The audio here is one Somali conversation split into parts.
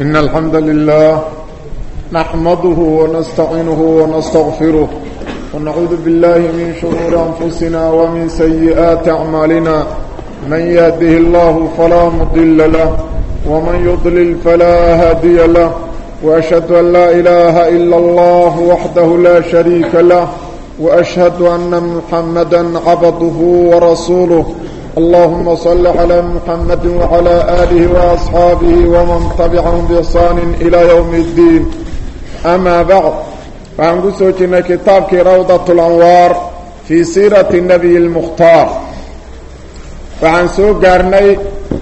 إن الحمد لله نحمده ونستعينه ونستغفره ونعوذ بالله من شرور أنفسنا ومن سيئات أعمالنا من يهده الله فلا مضل له ومن يضلل فلا هادي له وأشهد أن لا إله إلا الله وحده لا شريك له وأشهد أن محمدا عبده ورسوله اللهم صل على محمد وعلى آله وأصحابه ومن تبعهم بإحسان إلى يوم الدين أما بعد فعن قسوتنا كتابك روضة الأنوار في سيرة النبي المختار فعن سوق قرني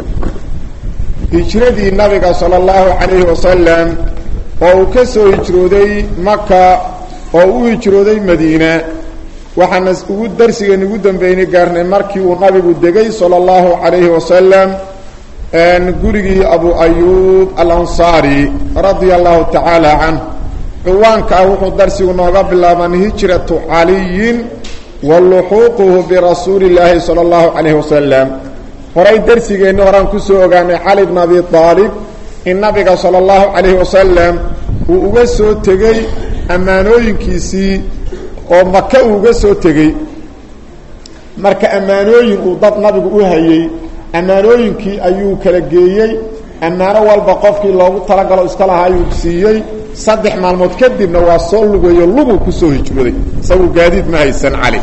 هجردي النبي صلى الله عليه وسلم وكسو هجرودي مكة وهو هجرودي مدينة waxaana ugu darsigeena ugu dambeynay gaarnay markii uu nabigu degay sala allahu calayhi wasalam gurigii abu ayuub alansaari radia allahu tacaala canh ciwaanka ah wuxuu darsigu nooga bilaaban hijratu caliyin wa luxuuquhu birasuuli illaahi sala allahu calayhi wasalam horay darsigeenni horaan kusoo ogaanay cali bn abi aalib in nabiga sala allahu calayhi wasalam uu uga soo tegey ammaanooyinkiisii oo maka uu uga soo tegey marka ammaanooyin uu dad nabigu u hayey ammaanooyinkii ayuu kala geeyey ammaano walba qofkii loogu talagalo iska lahaa ayuu siiyey saddex maalmood kadibna waa soo lugayo luguu kusoo hijrooday isagu gaadiid ma haysan cali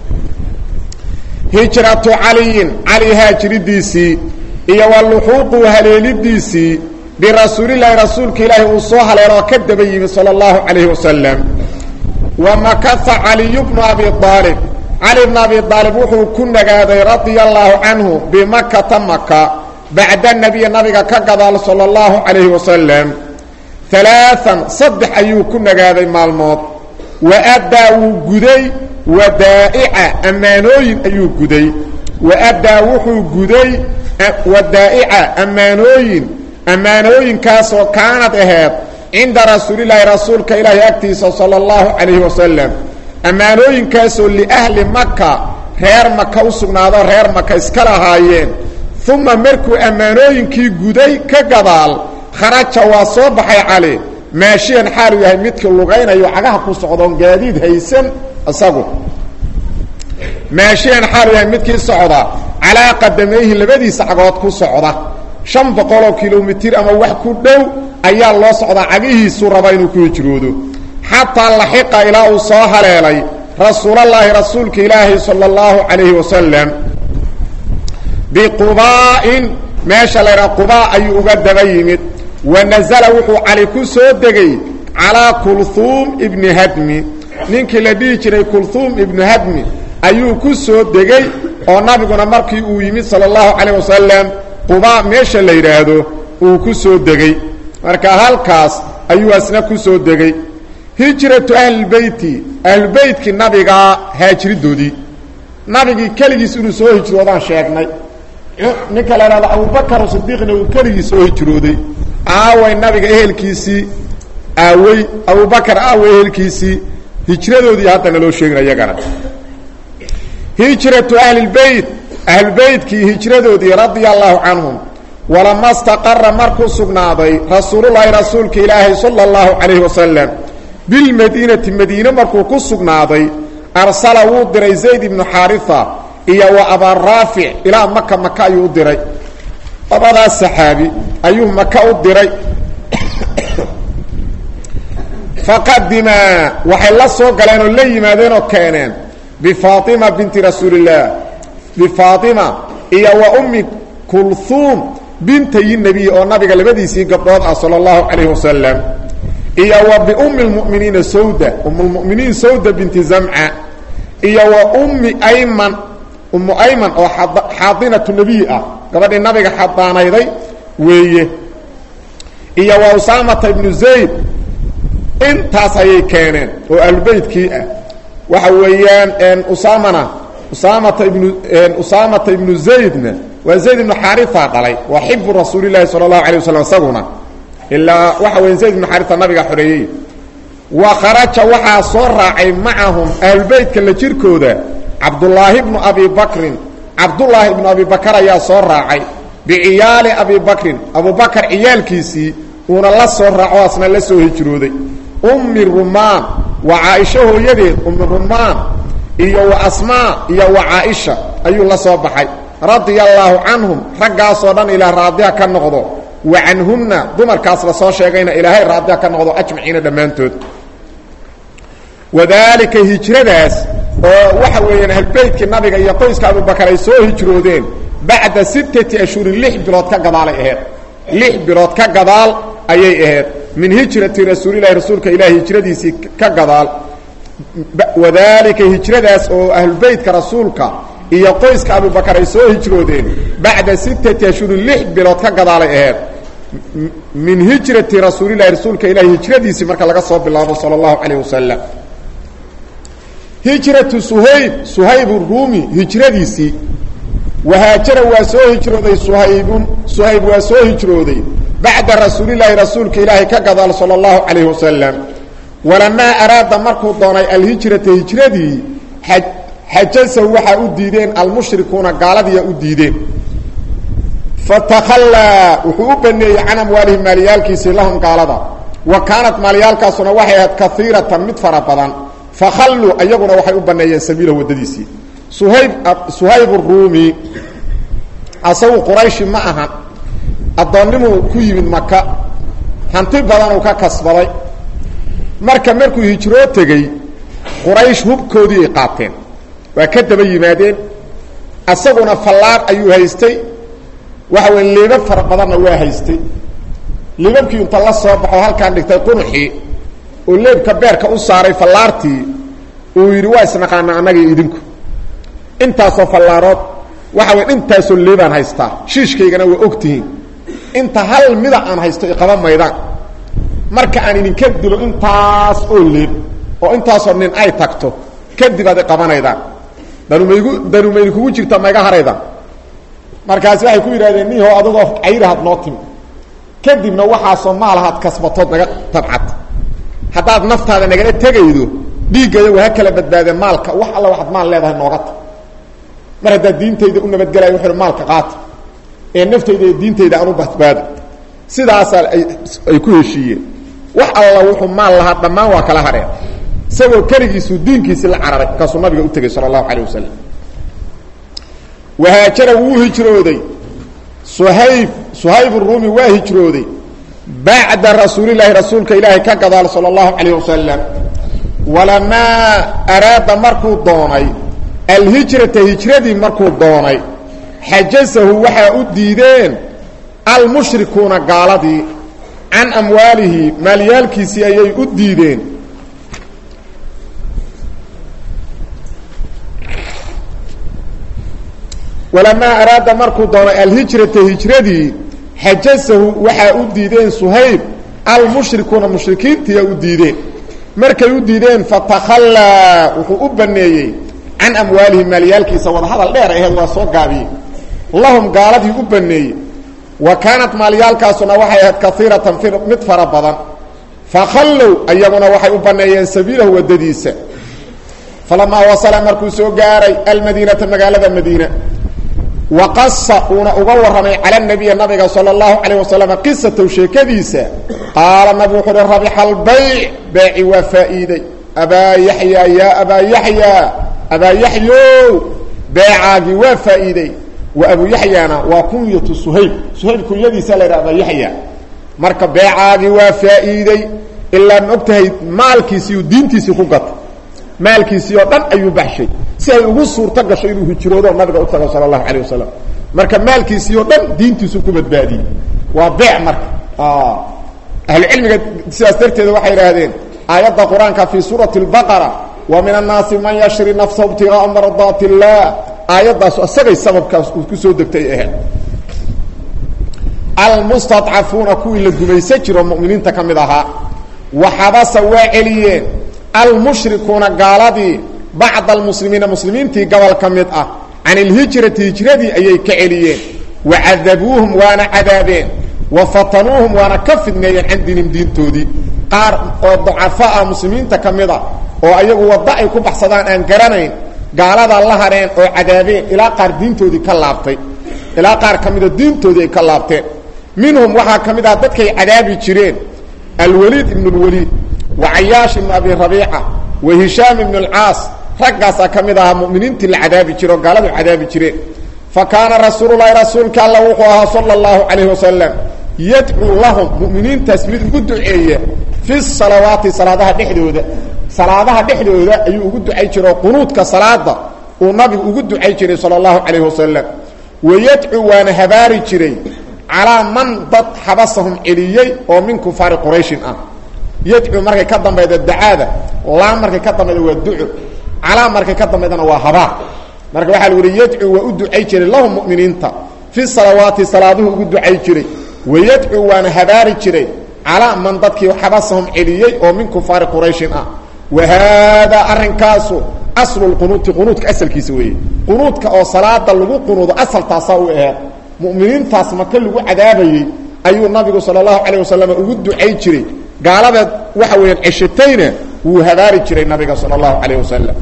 hijratu caliyin cali haajiridiisii iyo wa luxuuqu haleelidiisii birasuulilaahi rasuulka ilaahi uu soo haleeloo ka daba yimi sala allahu calayhi wasalam wamakaha caliyu bnu abi aalib cali bnu abi aalib wuxuu ku nagaaday radia allaahu canhu bimakata maka bacda nabiya nabiga ka gadaal sala allahu calayhi wasalam alaaan saddex ayuu ku nagaaday maalmood waaddaa wuu guday wadaa'ica ammaanooyin ayuu guday waaddaa wuxuu guday wadaa'ica ammaanooyin ammaanooyinkaasoo kaanad aheed cinda rasuulilaahi rasuulka ilaahi agtiisa sala allahu calayhi wasalam ammaanooyinkaasoo liahli maka reer maka u sugnaado reer maka iska lahaayeen uma markuu ammaanooyinkii guday ka gadaal kharaja waa soo baxay cali maashiyan xaalu yahay midkii lugaynayo cagaha ku socdoon gaadiid haysan isagu maashiyan xaalu yahay midkii socda calaa qadamayhi labadiisa cagood ku socda shan boqoloo kilomitir ama wax ku dhow ayaa loo socdaa cagihiisuu raba inuu ku hijroodo xataa laxiqa ilaa uu soo haleelay rasuulallaahi rasuulka ilaahi sala allahu calayhi wasalam biqubaa'in meesha laydhaha qubaa ayuu uga daba yimid wa nasala wuxuu cali ku soo degay calaa kulhuum ibni hadmi ninkii la dhihi jiray kulhuum ibnu hadmi ayuu ku soo degay oo nabiguna markii uu yimid sala allahu calayh wasalam qubaa meesha la yidhaahdo uu ku soo degey marka halkaas ayuu asna ku soo degey hijratu ahlilbeyti ahlubeytkii nabigaa haajiridoodii nabigii keligiis inuu soo hijroodaan sheegnay ninka la idhahdo abubakar sidiiqna uu keligii soo hijrooday aaway nabiga ehelkiisii aawey abubakar aaway ehelkiisii hijradoodii haddana loo sheegina iyagana hijratu ahlilbeyt ahlubeytkii hijradoodii radia allaahu canhum walama staqara markuu sugnaaday rasuululaahi rasuulka ilaahi sala allahu calayhi wasalam bilmadiinati madiine markuu ku sugnaaday arsala wuu diray zayd ibnu xaarifa iyo wa abaaraafic ilaa maka maka ayuu u diray labadaas saxaabi ayuu maka u diray faqadimaa waxay la soo galeen oo la yimaadeen oo keeneen bifaatima binti rasuulillaah bifaatima iyo wa ummi kulhuum bintayi nebiy oo nabiga labadiisii gabdhood ah sala allahu calayhi wasalam iyo wa biummi lmu'miniina sawda ummulmu'miniin sawda binti zamca iyo wa ummi ayman ummu ayman oo xaadinatu nebiy ah gabadhii nabiga xadaanayday weeye iyo wa usaamata ibnu zayd intaas ayay keeneen oo ahlubeytkii ah waxa weeyaan usaamana usaamata ibnu usaamata ibnu zaydna waa zayd ibnu xaarifa dhalay waa xibu rasuulilahi sala allahu alay wasalam isaguna ilaa waxa weya zayd ibnu xaarifa nabiga xoreeyey wa kharaja waxaa soo raacay macahum ahlubeytka la jirkooda cabdullaahi bnu abi bakrin cabdullaahi ibnu abi bakar ayaa soo raacay biciyaali abi bakrin abubakar ciyaalkiisii uuna la soo raaco asna la soo hijrooday ummi rumaan waa caaisha hooyadeed ummi rumaan iyo wa asmaa iyo wa caaisha ayuu la soo baxay radia allaahu canhum raggaasoo dhan ilaah raadiha ka noqdo wa canhumna dumarkaas la soo sheegayna ilaahay raadiha ka noqdo ajmaciina dhammaantood wadaalika hijradaas oo waxa weeyaan ahlbeytkii nabiga iyo qoyska abubakar ay soo hijroodeen bacda sittati ashhurin lix bilood ka gadaalay aheyd lix bilood ka gadaal ayay ahayd min hijrati rasuulilahi rasuulka ilaahi hijradiisii ka gadaal wadaalika hijradaas oo ahlubeytka rasuulka iyo qoyska abubakar ay soo hijroodeen bacda sittati ashhurin lix bilood ka gadaalay ahayd min hijrati rasuulilahi rasuulka ilaahi hijradiisii marka laga soo bilaabo sala allahu calayh wasalam hijratu suhayb suhayb ruumi hijradiisii wahaajara waa soo hijrooday suhaybun suhayb waa soo hijrooday bacda rasuulilaahi rasuulka ilaahay ka gadaal sala allahu calayhi wasalam walamaa araada markuu doonay alhijrata hijradii xajasahu waxaa u diideen almushrikuuna gaaladiiyaa u diideen fatakhallaa wuxuu u baneeyey can amwaalihim maaliyaalkiisii lahum gaalada wa kaanat maalyaalkaasuna waxay ahayd kaiiratan mid fara badan fakhalluu ayaguna waxay u baneeyeen sabiila waddadiisii suhayb suhayb ruumi asagu qurayshi ma ahan addoonnimuu ku yimid maka hanti badanuu ka kasbaday marka markuu hijroo tegey quraysh hubkoodii ay qaateen waa ka daba yimaadeen asaguna fallaar ayuu haystay waxa weya liibab fara badanna waa haystay liibabkii inta la soo baxo halkaan dhigtay qunuxii oo leebka beerka u saaray fallaartii uu yidhi waa isnaqaana annagii idinku intaasoo fallaarood waxa way intaasoo leebaan haystaa shiishkaygana waa og tihiin inta hal mida aan haysto iqaba maydaan marka aan idinka dilo intaas oo leeb oo intaasoo nin ay tagto kadib aad iqabanaydaan danumaygu danumayni kugu jirta maiga haraydaan markaasi waxay ku yidhahdeen niho adagoo cayrahaad noo timi kadibna waxaasoo maalahaad kasbatood naga tabcad haddaad naftaada nagala tegaydo dhiiggayagoo ha kala badbaadeen maalka wax alla waxaad maal leedahay nooga ta mar haddaad diintayda u nabadgelaya wuxu maalka qaata ee naftayda iyo diintayda aan u badbaado sidaasaa ay ku heshiiyeen wax alla wuxuu maal lahaa dhammaan waa kala hareen isagoo keligiisuu diinkiisii la cararay markaasuu nabiga u tegey sala allahu calayh wasalam wahaajara wuu hijrooday suhayb suhayb ruumi waa hijrooday bacda rasuulilaahi rasuulka ilaahay ka gadaal sala allahu calayh wasalam walamaa araada markuu doonay alhijrata hijradii markuu doonay xajasahu waxaa u diideen almushrikuuna gaaladii can amwaalihi maalyaalkiisii ayay u diideen walamaa araada markuu doonay alhijrata hijradii xajasahu waxaa u diideen suhayb almushrikuuna mushrikiintiiya u diideen markay u diideen fatakhallaa wuxuu u baneeyey can amwaalihim maalyaalkiisa wadahadal dheer aheed waa soo gaabiyey lahum gaaladii u baneeyey wa kaanat maalyaalkaasuna waxay ahayd kaiiratan mid fara badan fakhallow ayaguna waxay u baneeyeen sabiilahu waddadiisa falamaa wasala markuu soo gaaray almadiinata magaalada madiina waqasa uuna uga warramay cala nabiyi nabiga sala allahu calayh wasalam qisatow sheekadiisa qaala nabigu wuxuu uhi rabixa albayc beeci waa faa'iiday abaa yaxyaa yaa abaa yaxyaa abaa yaxyow beecaagii waa faa'iiday wa abu yaxyaana waa kunyatu suhayb suhayb kunyadiisa la yidhaha abaa yaxya marka beecaagii waa faa'iiday ilaa ma og tahay maalkiisiiu diintiisii ku gata maalkiisii oo dhan ayuu baxshay si ay ugu suurto gasho inuu hijroodo nabiga u tago sala allahu calayh wasalam marka maalkiisii oo dhan diintiisu ku badbaadiyey waa beec marka ahlucilmiga sidaas darteeda waxay idhaahdeen aayadda qur-aanka fii suurati اlbaqara wa min annaasi man yashri nafsahu ibtigaaa mardaati اllah aayaddaas isagay sababkaas uu ku soo degtay ahayd almustadcafuuna kuwii la gumaysan jiro muminiinta ka mid ahaa waxabasa waa celiyeen almushrikuuna gaaladii bacda almuslimiina muslimiintii gobol ka mid ah can ilhijrati hijradii ayay ka celiyeen wa cadabuuhum waana cadaabeen wa fatanuuhum waana ka fidneeyeen can diinihim diintoodii qaar oo dacafo ah muslimiinta ka mid ah oo ayagu waddo ay ku baxsadaan aan garanayn gaaladaa la hadheen oo cadaabeen ilaa qaar diintoodii ka laabtay ilaa qaar ka mida diintoodii ay ka laabteen minhum waxaa ka mid ah dadkay cadaabi jireen alwaliid ibn اlwaliid wa cayaash ibn abi rabiica wa hishaam ibn اlcaas raggaasaa ka mid ahaa muminiintii la cadaabi jire oo gaaladu cadaabi jireen fa kaana rasuululahi rasuulka alla wuxuu ahaa sala اllahu calayh wasalam yadcuu lahum muminiintaas mid ugu duceeya fi salawaati salaadaha dhexdooda salaadaha dhexdooda ayuu ugu ducay jire oo qunuudka salaada uu nabigu ugu ducay jiray sala allahu calayh wasalam wayadcuu waana habaari jiray calaa man dad xabasahum celiyey oo min kufaari qurayshin ah yadcuu markay ka dambayda dacaada laa markay ka dambayda waa duco calaa markay ka dambaydana waa habaar marka waxaa lagu yihi yadcuu waa u ducay jiray lahum muminiinta fi salawaati salaaduhu ugu ducay jiray wayadcuu waana habaari jiray calaa man dadkii xabasahum celiyey oo min kufaari qurayshin ah wa haadaa arrinkaasu aslu lqunuuti qunuudka asalkiisa weeye qunuudka oo salaada lagu qunuudo asal taasaa u aheed mu'miniintaas maka lagu cadaabayey ayuu nabigu sala allahu calayh wasalam ugu ducay jiray gaaladeed waxa weeyaan ceshatayna wuu habaari jiray nabiga sala allahu calayh wasalam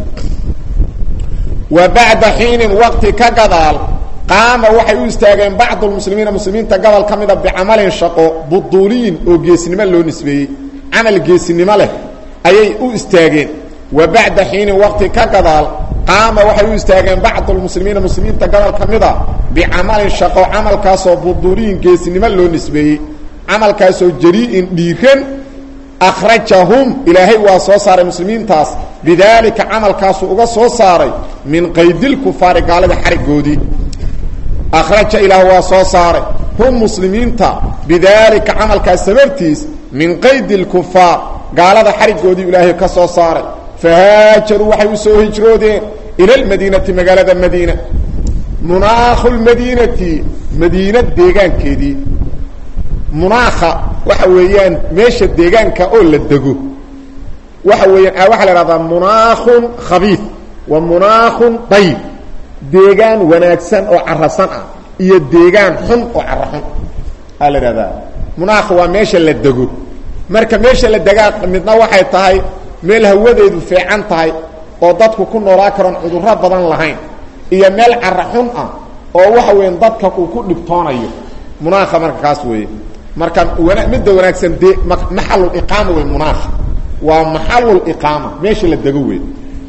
wa bacda xiinin waqti ka gadaal qaama waxay u istaageen bacdu lmuslimiina muslimiinta gobol ka mida bicamalin shaqo buduuliyin oo geesnimo loo nisbeeyey camal geesinimo leh ayay u istaageen wa bacda xiinin waqti ka gadaal qaama waxay u istaageen bacdu lmuslimiina muslimiinta gobol ka mida bicamalin shaqo camalkaasoo buduuliyin geesinimo loo nisbeeyey camalkaasoo jarii'in dhiiran akhrajahum ilaahay waa soo saaray muslimiintaas bidaalika camalkaasu uga soo saaray min qaydilkufaari gaalada xarigoodii akhraja ilaah waa soo saaray hum muslimiinta bidaalika camalkaas sababtiis min qaydi lkufaar gaalada xarigoodii ilaahay ka soo saaray fahaajaruu waxay u soo hijroodeen ila lmadiinati magaalada madiina munaakhu lmadiinati madiina deegaankeedii munaakha waxa weeyaan meesha deegaanka oo la dego waxa weeyaan waxaa la ihahdaa munaakhun khabiid wa munaakhun dayib deegaan wanaagsan oo carasan ah iyo deegaan xun oo cara xun aa la ihahdaa munaakha waa meesha la dego marka meesha la degaa midna waxay tahay meel hawadeedu fiican tahay oo dadku ku noolaa karoon cudurro badan lahayn iyo meel cara xun ah oo waxa weeyaan dadka uu ku dhibtoonayo munaakha marka kaas weeye marka wana midda wanaagsan de maxaluliqaama wey munaakha waa maxaluliqaama meesha la dego wey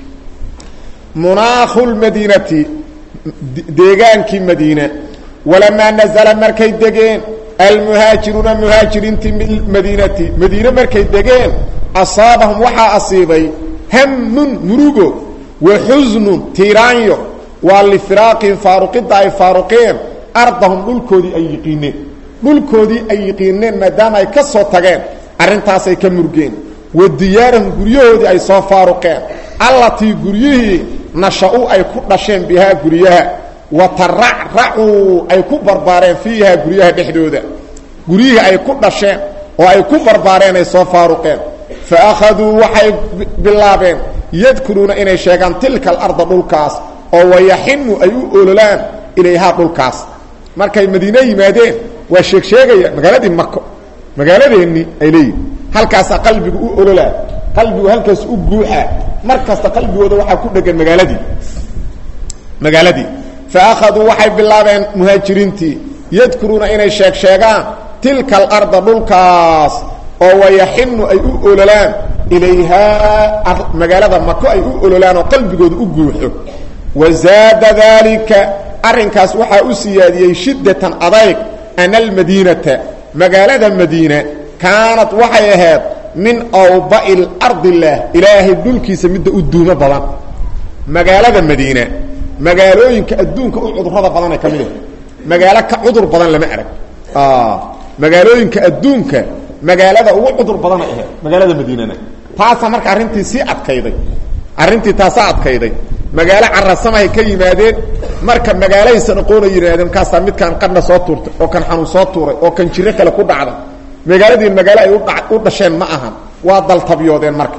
munaakhu lmadiinati deegaankii madiina walamaa nazala markay degeen almuhaajiruuna muhaajiriintii madiinati madiine markay degeen asaabahum waxaa asiibay hamun murugo wa xusnun tiiraanyo waa lifiraaqihim faaruqidda ay faaruqeen ardahum dhulkoodii ay yiqiineen dhulkoodii ay yiqiineen maadaama ay ka soo tageen arrintaasay ka murgeen wa diyaarahum guryahoodii ay soo faaruqeen allatii guryihii nasha-u ay ku dhasheen bihaa guryaha wa taracracuu ay ku barbaareen fiihaa guryaha dhexdooda guryihii ay ku dhasheen oo ay ku barbaareen ay soo faaruqeen fa akhaduu waxay bilaabeen yadkuruuna inay sheegaan tilka alarda dhulkaas oo wayaxinu ay u ololaan ilayhaa dhulkaas markay madiine yimaadeen waa sheeg sheegaya magaaladii mako magaaladeennii ay leeyihin halkaasaa qalbigu u ololaa qalbigu halkaas u guuxaa mar kasta qalbigooda waxaa ku dhegan magaaladii magaaladii fa akhaduu waxay bilaabeen muhaajiriintii yadkuruuna inay sheeg sheegaan tilka alarda dhulkaas oo wayaxinu ay u ololaan ilayhaa magaalada mako ay u ololaan oo qalbigooda u guuxo wazaada daalika arrinkaas waxaa u siyaadiyey shiddatan adayg ana almadiinata magaalada madiina kaanad waxay ahayd min awba'i lardillaah ilaahay dhulkiisa midda u duumo badan magaalada madiina magaalooyinka adduunka u cudurrada badanay ka mid ah magaalo ka cudur badan lama arag magaalooyinka adduunka magaalada ugu cudur badanay ahayd magaalada madiinana taasaa marka arrintii sii adkayday arrintii taasaa adkayday magaalo carasamahay ka yimaadeen marka magaalahaysan aqoona yidhahdeen kaasaa midkaan qadhna soo tuurtay oo kan xanuun soo tuuray oo kan jiro kale ku dhacday magaaladii magaalo ay u dhasheen ma ahan waa daltabyoodeen marka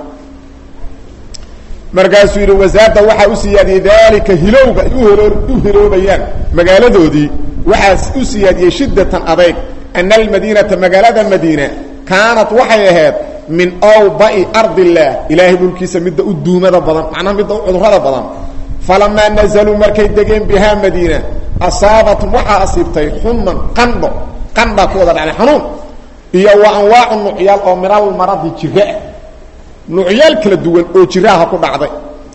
markaasuu yidhi wasaada waxaa u siyaadiyey daalika hilowga ay u hiloobayaan magaaladoodii waxaa u siyaadiyey shiddatan adayg ana almadiinata magaalada madiina kaanat waxay ahayd min awba'i ardillaah ilaahay dhulkiisa midda u duumada badan macnaha midda u cudurrada badan falamaa nazaluu markay degeen bihaa madiina asaabatum waxaa asiibtay xuman qandho qandha ku wada dhacday xanuun iyo wa anwaacu nucyaal oo minal maradi jiraah nucyaal kala duwan oo jiraaha ku dhacday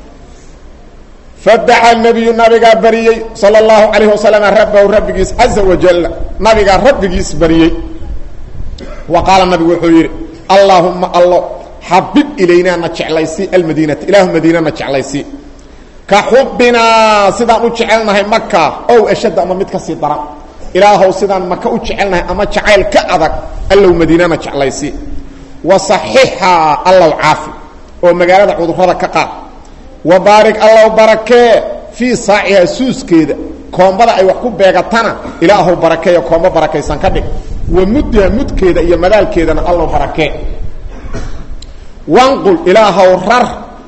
fadaca nabiyu nabigaa bariyey sala allahu calayhi wasalam rabbahu rabbigiis caza wajal nabigaa rabbigiis bariyey wa qaala nabigu wuxuu yidhi allaahumma allo xabib ilaynaa na jeclaysi almadiinata ilaahu madiina na jeclaysi ka xubbinaa sidaan u jecelnahay maka ow ashadda ama mid ka sii daran ilaahow sidaan maka u jecelnahay ama jacayl ka adag allow madiinana jeclaysi wa saxixaa allow caafi oo magaalada cudurrada ka qaad wa baarig allow barakee fii saacihaa suuskeeda koombada ay wax ku beegatana ilaahow barakeeyo koombo barakaysan ka dhig wa muddiha mudkeeda iyo madaalkeedana allow barakee wanqul ilaahow rar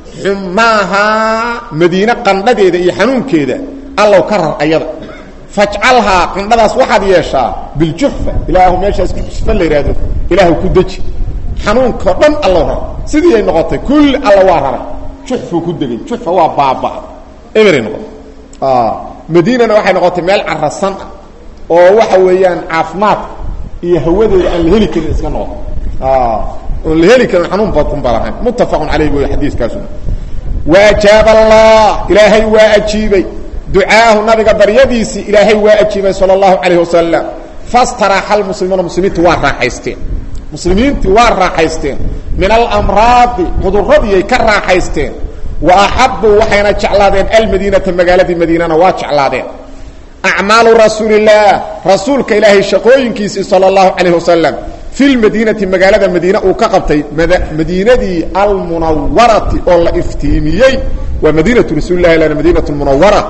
xumaahaa madiine qandhadeeda iyo xanuunkeeda allow ka rar ayada fajcalhaa qandhadaas waxaad yeeshaa biljufa ilaahu meeshaas jufa la yidhaahdo ilaahu ku deji xanuunkao dhan allow rar sidii ay noqotay kulli alla waa raray juxfuu ku degay jufa waa baaba eberay noqotay madiinana waxay noqotay meel carasan ah oo waxa weeyaan caafimaadka iyo hawadeeda aan la heli karin iska noqoto oon la heli karin xanuun badun ba lahayn muttafaqun calayh wey xadiiskaasuna waajaab allah ilaahay waa ajiibay ducaahu nabiga baryadiisii ilaahay waa ajiibay sala allahu calayh wasalam fastaraxa almuslimuuna muslimiintu waa raaxaysteen muslimiintii waa raaxaysteen min alamraadi cudurradiyay ka raaxaysteen wa axabuu waxayna jeclaadeen almadiinata magaaladii madiinana waa jeclaadeen acmaalu rasuulillaah rasuulka ilaahay shaqooyinkiisii sala allahu calayh wasalam fi lmadiinati magaalada madiine uu ka qabtay madiinadii almunawarati oo la iftiimiyey waa madiinatu rasuuli lahi lana madiinatu munawara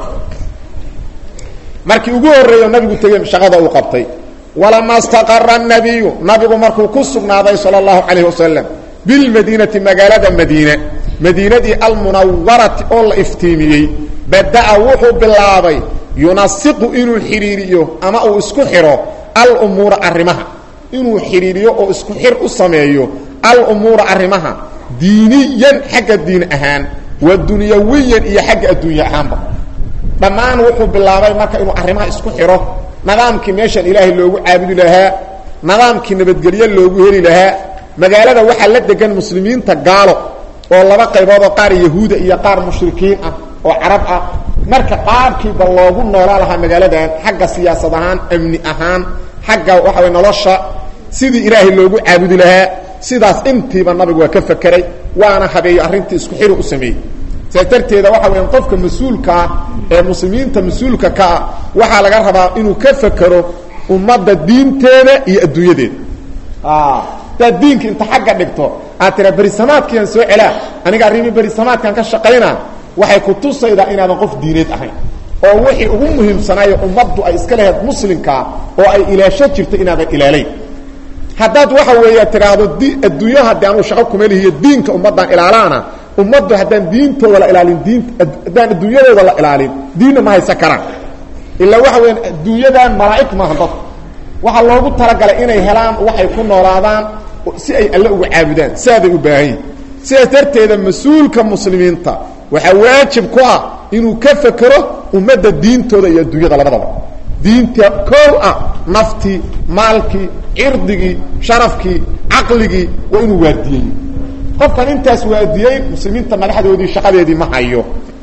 markii ugu horreeyo nabigu tegey shaqada uu qabtay walama staqara nabiyu nabigu markuu ku sugnaaday sala allahu calayh wasalam bilmadiinati magaalada madiine madiinadii almunawarati oo la iftiimiyey bada'a wuxuu bilaabay yunasiqu inuu xidhiiriyo ama uu isku xidho alumuura arrimaha inuu xidhiiriyo oo isku xir u sameeyo alumuura arrimaha diiniyan xagga diin ahaan wa dunyawiyan iyo xagga adduunya ahaanba dhammaan wuxuu bilaabay marka inuu arrimaha isku xidho nidaamkii meeshan ilaahay loogu caabudi lahaa nidaamkii nabadgelyo loogu heli lahaa magaalada waxaa la degan muslimiinta gaalo oo laba qaybood oo qaar yahuuda iyo qaar mushrikiin ah oo carab ah marka qaabkiiba loogu noolaa lahaa magaaladan xagga siyaasad ahaan amni ahaan xagga waxa way nolosha sidii ilaahay loogu caabudi lahaa sidaas intiiba nabigu waa ka fakeray waana habeeyo arrintii isku xiri u sameeyey saas darteeda waxa weya qofka mas-uulkaa ee muslimiinta mas-uulka ka ah waxaa laga rabaa inuu ka fekero ummadda diinteeda iyo adduunyadeeda hadaad diinka inta xagga dhigto aad tiraa berisamaadkiiaan soo celaa aniga arrimii berisamaadkaan ka shaqaynaa waxay ku tusaydaa inaadan qof diineed ahayn oo wixii ugu muhiimsanaayo ummaddu ay iska lahayd muslimkaa oo ay ilaasho jirto inaadan ilaalayn haddaad waxa weeya tidhaahdo d adduunyaha haddii anuu shaqo kuma lihiyo diinka ummaddaan ilaalaana ummaddu haddaan diintooda la ilaalin diin haddaan adduunyadooda la ilaalin diinna ma haysan karaan ilaa waxa weya adduunyadan malaa'ig maaha dadku waxaa loogu talagalay inay helaan waxay ku noolaadaan si ay alle uga caabudaan saaday u baahan yihin sidaas darteeda mas-uulka muslimiinta waxaa waajib ku ah inuu ka fekero ummadda diintooda iyo adduunyada labadaba diinta koow ah naftii maalkii cirdigii sharafkii caqligii waa inuu waadiyey qofkan intaas waadiyey muslimiinta madaxdoodii shaqadeedii ma hayo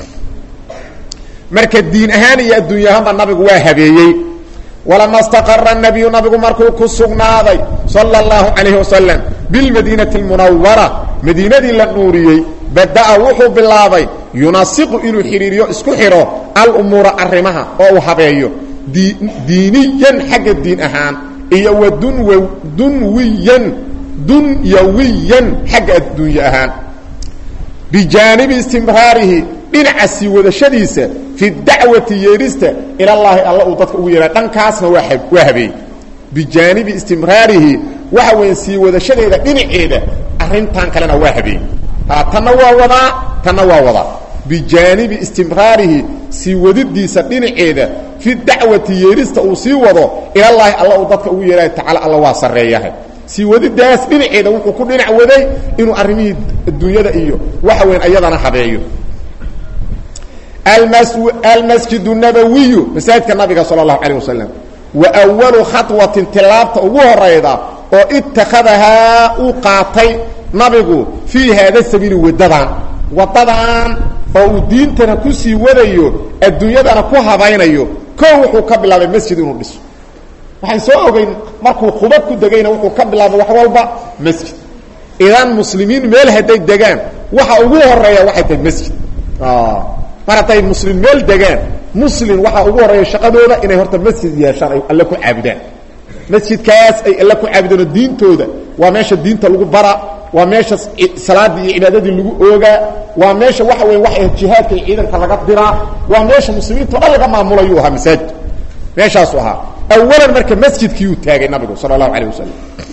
marka diin ahaan iyo adduunya ahaanba nabigu waa habeeyey walama staqara nabiyu nabigu markuu ku sugnaaday sala اllahu calayhi wasalam bilmadiinati اlmunawara madiinadii la nuuriyey bada'a wuxuu bilaabay yunasiqu inuu xidhiiriyo isku xidho alumuura arrimaha oo uu habeeyo diiniyan xagga diin ahaan iyo wa dunw dunwiyan dunyawiyan xagga adduunye ahaan bijaanibi istimraarihi dhinaca sii wadashadiisa fi dacwati yeedhista ilallaahi alla uu dadka ugu yeeha dhankaasna waa waa habeeyey bijaanibi istimraarihi waxa weya sii wadashadeeda dhinaceeda arrintan kalena waa habeeyey tanna waa wadaa tanna waa wadaa bijaanibi istimraarihi sii wadidiisa dhinaceeda fi dacwati yeedhista uu sii wado ilallaahi alla uu dadka ugu yeehayo tacala alla waa sarreeyahay sii wadidaas dhinaceeda wuxuu ku dhinac waday inuu arrimihii adduunyada iyo waxa weyn ayadana habeeyo almasjid nabawiyu masaajidka nabiga sala allahu calayh wasalam wa awalu khaطwatin tilaabta ugu horayda oo ittakhadahaa uu qaatay nabigu fii haada sabiili wadadan wadadan oo uu diintana kusii wadayo adduunyadana ku habaynayo ko wuxuu ka bilaabay masjid inuu dhiso waxaan soo ogeyn markuu quba ku degayna wuxuu ka bilaabay wax walba masjid idan muslimiin meel hadday degaan waxa ugu horeeya waxay tahay masjid mar hadday muslim meel degaan muslim waxaa ugu horeeya shaqadooda inay horta masjid yeeshaan ay alle ku caabudaan masjidkaas ay alle ku caabudaan oo diintooda waa meesha diinta lagu bara waa meesha salaadii iyo cibaadadii lagu oogaa waa meesha waxa weya waxa jihaadka iyo ciidanka laga diraa waa meesha muslimiinta o dhan laga maamulayuu ahaa masaajid meeshaasu ahaa awalan marka masjidkiiyuu taagay nabigu sala allahu alayh wasalam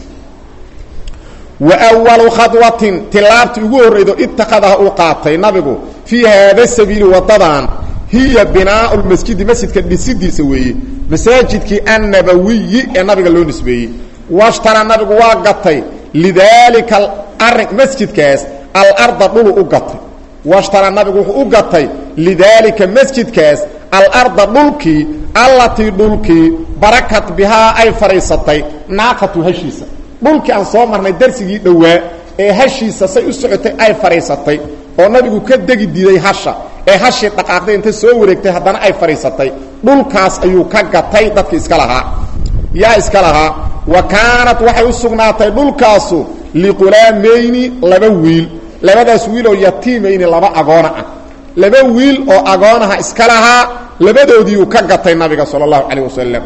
wa walu khadwatin tilaabtii ugu horraydo ittakhadaha uu qaatay nabigu fii haada sabiili wadadan hiya binaau lmasjidi masjidka dhisidiisa weeye masaajidkii annabawiyi ee nabiga loo nisbeeyey washtara nabigu waa gatay lidaalika arin masjidkaas alarda dhulu u gatay washtara nabigu wuxuu u gatay lidaalika masjidkaas alarda dhulkii allatii dhulkii barakat bihaa ay fadhiisatay naaqatu hashiisa dhulkii aan soo marnay darsigii dhowaa ee hashiisa say u socotay ay fadhiisatay oo nabigu ka degi diiday hasha ee hashii dhaqaaqday inta soo wareegtay haddana ay fadhiisatay dhulkaas ayuu ka gatay dadki iska lahaa yaa iska lahaa wa kaanat waxay u sugnaatay dhulkaasu liqulaamayni laba wiil labadaas wiil oo yatiimayni laba agoona ah laba wiil oo agoonaha iska lahaa labadoodiiuu ka gatay nabiga sala allahu calayh wasalam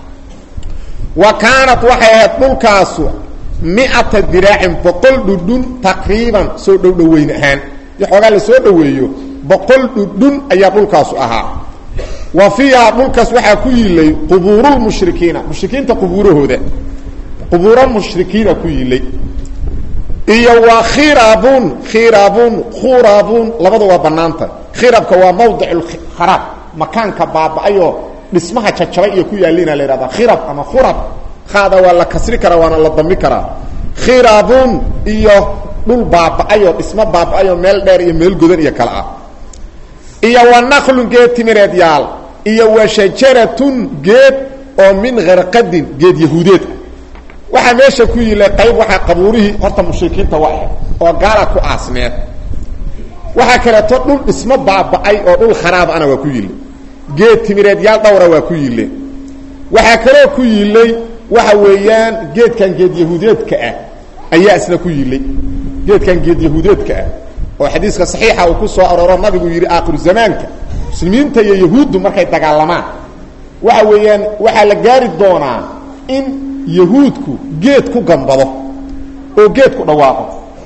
wa kaanat waxay ahayd dhulkaasu miata diraacin boqol dhudhun taqriiban soo dhowdhoweyn ahaan i xoogaa la soo dhoweeyo boqol dhudhun ayaa dhulkaasu ahaa wa fiihaa dhulkaas waxaa ku yilay qubuurulmushrikiina mushrikiinta qubuurahooda qubuuro mushrikiina ku yilay iyo wa khirabun khirabun khurabun labada waa banaanta khirabka waa mawdic kharaab makaanka baaba-ayoo dhismaha jajabay iyo ku yaalina la ihahda khirab ama khurab haada waa la kasri karaa waana la dami karaa khirabun iyo dhul baaba-ayoo dhismo baaba-ayoo meel dheer iyo meel godan iyo kale ah iyo wa naqlun geed timireed yaal iyo wa shajaratun geed oo min kharqadin geed yahuudeed ah waxaa meesha ku yilay qayb waxaa qabuurihii horta mushrikiinta waa ahayd oo gaala ku aasneed waxaa kaleeto dhul dhismo baaba-ay oo dhul kharaab ana waa ku yilay geed timireed yaal dhowra waa ku yile waxaa kaloo ku yilay waxa weeyaan geedkan geed yahuudeedka ah ayaa isna ku yilay geedkan geed yahuudeedka ah oo xadiiska saxiixa uu ku soo arooro nabigu yidhi aakhiru zamaanka muslimiinta iyo yahuuddu markay dagaalamaan waxa weeyaan waxaa la gaari doonaa in yahuudku geed ku gambado oo geed ku dhawaaqo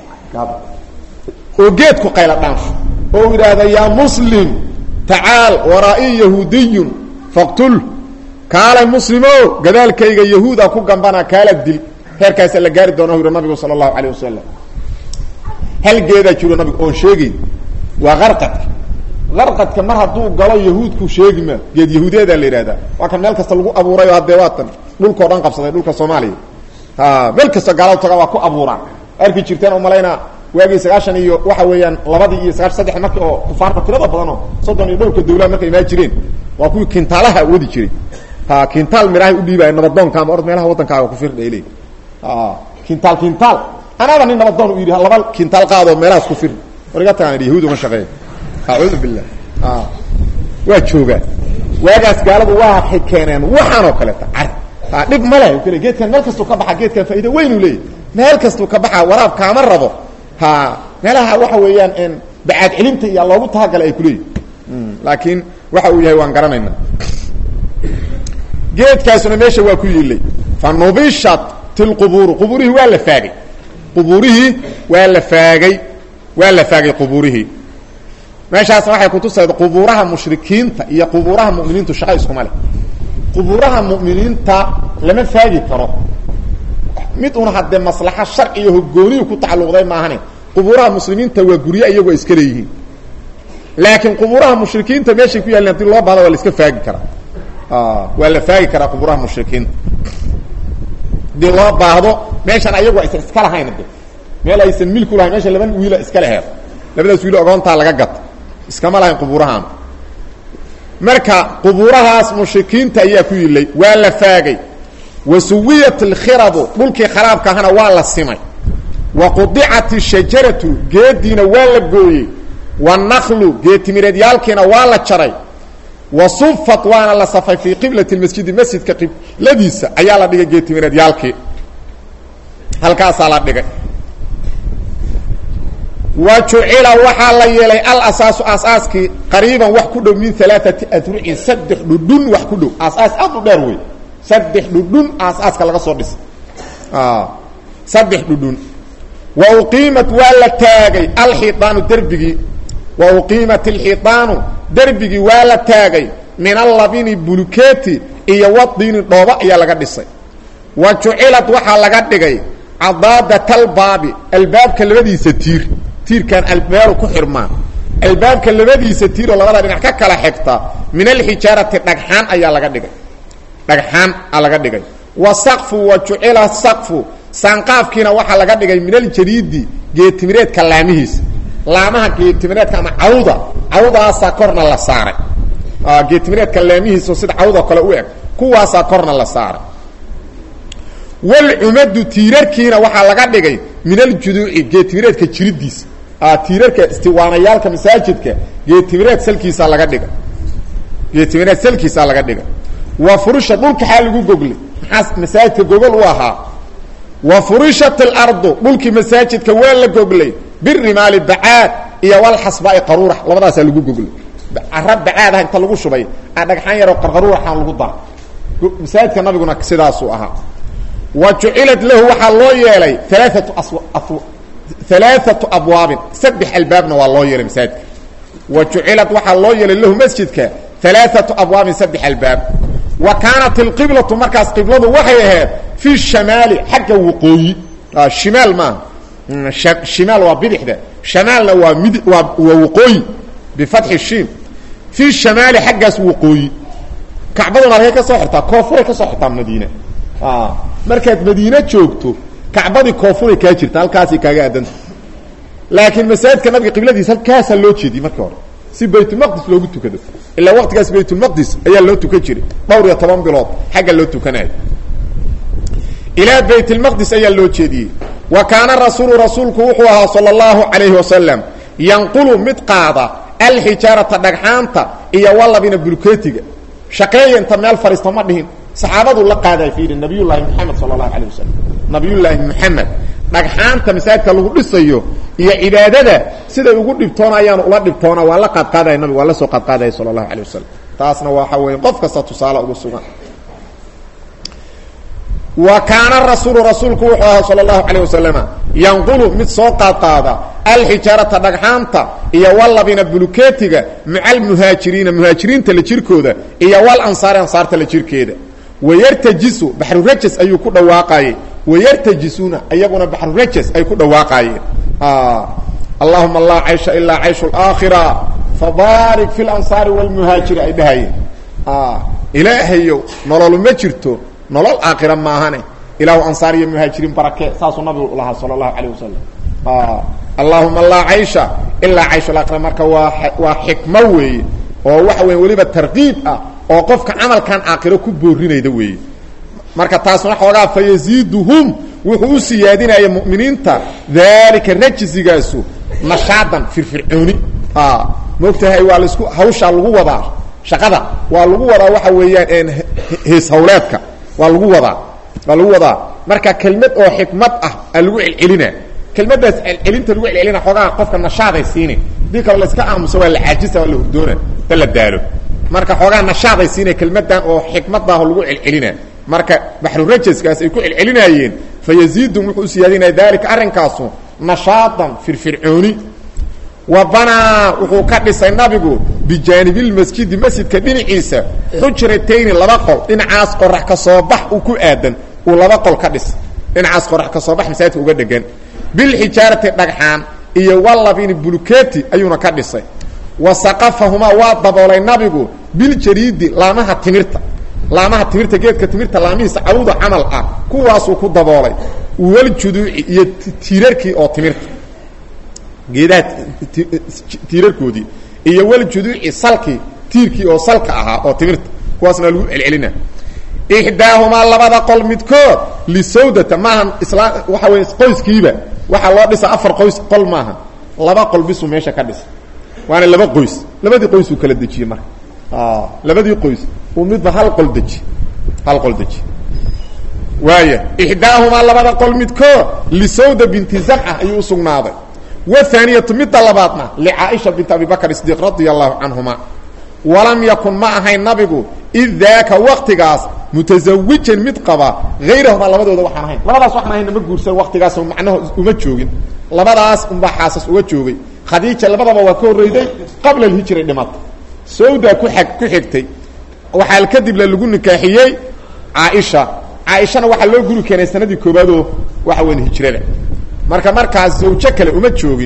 oo geed ku qayla dhaansho oo u idhaahda yaa muslim tacaal waraa-i yahuudiyun faqtul kaalay muslimo gadaalkayga yahuuda ku gambana kaala dil heerkaasa la gaari doona yidhi nabigu sala allahu calayh wasalam hal geedaa jiro nabigu oon sheegayn waa qarqadka qarqadka mar hadduu galo yahuudku sheegi ma geed yahuudeedaa la yidhahdaa waa kan meel kasta lagu abuuray oo haddee waatan dhulkao dhan qabsaday dhulka soomaaliya meel kasta gaalo taga waa ku abuuraan arki jirteen umalaynaa waagii sagaashan iyo waxa weeyaan labadii iyo sagaashan saddex marki oo kufaarta tirada badanoo soddon iyo dhowrka dawlad markay imaan jireen waa kuwii kintaalaha wadi jiray ha kintaal mirahay udhiibaya nabadoonka ama orod meelaha waddankaaga ku firdha le kintaal kintaal anaaba nin nabadoon u yidhi laba kintaal qaadoo meelahaas ku firdha war iga tagaan idhi yahuud uma shaqeeya acuudu billah waa joogaan waagaas gaaladu waa keeneen waxaan oo kaleeta car dhib ma leh kale geedkan meel kastuu ka baxa geedkan faa'iida weynuu leeyahy meel kastuu ka baxa waraab kaama rabo ha meelaha waxa weeyaan bacaad celinta iyo loogu talagalay ay kuleeyihin laakiin waxa uu yahay waan garanayna geedkaasuna meesha waa ku yiilay fa nubishat tilqubuuru qubuurihii waa la faagay qubuurihii waa la faagay waa la faagay qubuurihii meeshaasna waxay kutusayd qubuuraha mushrikiinta iyo qubuuraha mu'miniintu shaqa iskuma leh qubuuraha mu'miniinta lama faagi karo mid una haddee maslaxa sharciyo hogooniyu ku tacalluqday maahane qubuuraha muslimiinta waa guryo iyagu ay iska leeyihiin laakiin qubuuraha mushrikiinta meeshay ku yaalin hadii loo baahdo waa la iska faagi karaa waa la faagi karaa qubuuraha mushrikiinta hadii loo baahdo meeshan ayagu aysan iska lahayn de meel aysan milku lahayn meesha laba wiila iska leheed labadaas wiilo ogoontaa laga gata iskama lahayn qubuurahaan marka qubuurahaas mushrikiinta ayaa ku yilay waa la faagay wa suwiyat alkhirabu dhulkii kharaabka ahana waa la simay wa qudicat ishajaratu geediina waa la gooyey wanaklu geetimireedyaalkiina waa la jaray wa sufat waana la safay fii qiblati masjidi masjidka qibladiisa ayaa la dhigay geetimireedyaalkii halkaasaa la dhigay wa jucila waxaa la yeelay alasaasu aasaaskii qariiban wax ku dhow min alaaati adrucin saddex dhudhun wax ku dhow aasaas aad u dheer wey saddex dhudhun aasaaska laga soo dhisay saddex dhudhun wa uqiimat waa la taagay alxiiaanu derbigii wa uqiimat alxiiaanu derbigii waa la taagay min allabini buluketi iyo wadiini dhooba ayaa laga dhisay wa jucilat waxaa laga dhigay cadaadat albaabi albaabka labadiisa tiir tiirkan albeeru ku xirmaan albaabka labadiisa tiir oo labada dhinac ka kala xigta min alxijaarati dhagxaan ayaa laga dhigay dhagxaan aa laga dhigay wa saqfu wa jucila saqfu saanqaafkiina waxaa laga dhigay min aljariidi geetimireedka laamihiisa laamaha geetimireedka ama cawda cawdaasaa korna la saaray geetimireedka laamihiisa sida cawdoo kale u eg kuwaasaa korna la saaray walcumadu tiirarkiina waxaa laga dhigay min aljuduuci geetimireedka jiridiisa tiirarka istiwaanayaalka masaajidka geetimireed salkiisaa laga dhigay geetimireed salkiisaa laga dhigay wa furusha dhulka xaa lagu goglay maxaa masaajidka gogol u ahaa wa furishat alardu dhulkii masaajidka waa la goglay birimaali bacaad iyo walxasbaai qaruurax labadaasaa lagu goglay cara bacaadaha inta lagu shubay a dhagxaan yaroo qarqaruuraxaan lagu dara masaajidka nabiguna sidaasuu ahaa wa jucilat lahu waxaa loo yeelay alaaatu alaaatu abwaabin saddex albaabna waa loo yeelay masaajidka wa jucilat waxaa loo yeelay lahu masjidka alaaatu abwaabin saddex albaab wa kaanat alqiblatu markaas qibladu waxay ahayd fi shamaali xagga waqooyi shimaal maaha shimaal waa bidixda shamaalna waa mid waa waa waqooyi bifatxi shiim fi shamaali xaggaas waqooyi kacbaduna halkay ka soo xirtaa koofuray ka soo xirtaa madiine markaad madiine joogto kacbadii koofuray kaa jirta halkaasay kaaga aadanta laakiin masaajidka nabiga qibladiisa halkaasaa loo jeediyey markii hore si baytulmaqdis loogu tukado ilaa waqtigaas baytulmaqdis ayaa loo tukan jiray dhowr iyo toban bilood xagga loo tukanayo ilaa baytulmaqdis ayaa loo jeediyey wa kaana rasuulu rasuulku wuxuu ahaa sala allahu calayhi wasalam yanqulu mid qaada alxijaarata dhagxaanta iyo walabina bulkeetiga shaqeeya inta meel fadhiista ma dhihin saxaabadu la qaaday fiiri nabiyullaahi moxamed sala allahu calayh wasalam nabiyullaahi moxamed dhagxaanta masaajidka lagu dhisayo iyo cibaadada siday ugu dhibtoonayaan ula dhibtoona waa la qaadqaadaya nabig waa la soo qaadqaadaya sala allahu calayh wasalam taasna waxa weeye qof kasta tusaale ugu sugan wa kaana rasuulu rasuulku wuxuu ahaa sala allahu calayh wasalama yanqulu mid soo qaadqaada alxijaarata dhagxaanta iyo walabina buluketiga maca almuhaajiriina muhaajiriinta la jirkooda iyo wal ansaari ansaarta la jirkeeda wayartajisu baxrurajas ayuu ku dhawaaqayey wayartajisuuna iyaguna baxrurajas ay ku dhawaaqaayeen allahuma laa caysha ilaa cayshu laakhira fabaarik fi lansaari walmuhaajiri ay dhahayeen ilaahayow nolol ma jirto nolol aakhira maahane ilaahu ansaar iyo muhaajiriin barakee saasuu nabigu lahaa sala allahu calayh wasalam allahuma laa caysha ilaa cayshu laakhira marka waa waa xikmo weeye oo waxa weya weliba tarkiib ah oo qofka camalkan aakhiro ku boorinayda weeye marka taasna xoogaa fa yaziiduhum wuxuu u siyaadinaya mu'miniinta daalika rajsigaasu nashaadan firfircooni maogtahay waa laisku hawshaa lagu wadaa shaqada waa lagu wadaa waxa weeyaan hees hawleedka waa lagu wadaa waa lagu wadaa marka kelmad oo xikmad ah aa lagu celcelina kelmadaas celcelinta lagu celcelina xoogaa qofka nashaaday siina hadii kale layska aamuso waa la caajisa waa la hurdoona ta la daalo marka xoogaa nashaaday siina kelmadan oo xikmadaah lagu celcelina marka baxrurajaskaas ay ku celcelinaayeen fa yaziidum wuxuu u siyaadinaya dalika arrinkaasu nashaadan firfircooni wa banaa wuxuu ka dhisay nabigu bijaanibilmasjidi masjidka dhinaciisa xujratayni laba qol dhinacaas qorax ka soo bax uu ku aadan uu laba qol ka dhis dhinacaas qorax ka soo bax masaajidka uga dhegan bilxijaarati dhagxaan iyo walabini buluketi ayuuna ka dhisay wa saqafahumaa waa daboolay nabigu biljariidi laamaha timirta laamaha timirta geedka timirta laamihiisa cawda camal ah kuwaasuu ku daboolay waljuduuci iyo tiirarkii oo timirta geedaha tiirarkoodii iyo waljuduuci salkii tiirkii oo salka ahaa oo timirta kuwaasna lagu celcelina ixdaahumaa labada qol midkood lisawdata maahan isla waxa wey qoyskiiba waxaa loo dhisa afar qoys qol maaha laba qol bisuu meesha ka dhisa waana laba qoys labadii qoysuu kala dejiyey marka labadii qoys uu midba hal qol deji hal qol deji waaya ixdaahumaa labada qol midkood lisawda binti zamca ayuu usugnaaday wahaaniyatu midda labaadna licaaisha binti abi bakr sidiiq radia allahu canhuma walam yakun ma ahayn nabigu id daaka waktigaas mutazawijan mid qaba hayrahumaa labadooda waxaan ahayn labadaas waxaan ahayn nama guursan waktigaas macnaha uma joogin labadaas unbaa xaasas uga joogay khadiija labadaba waa ka horreyday qabla alhijri dhimata sawda ku ag ku xigtay waxaa kadibla lagu nikaaxiyey caaisha caaishana waxaa loo guri keenay sanadii koobaadoo waxa weyn hijrada marka markaas zawjo kale uma joogin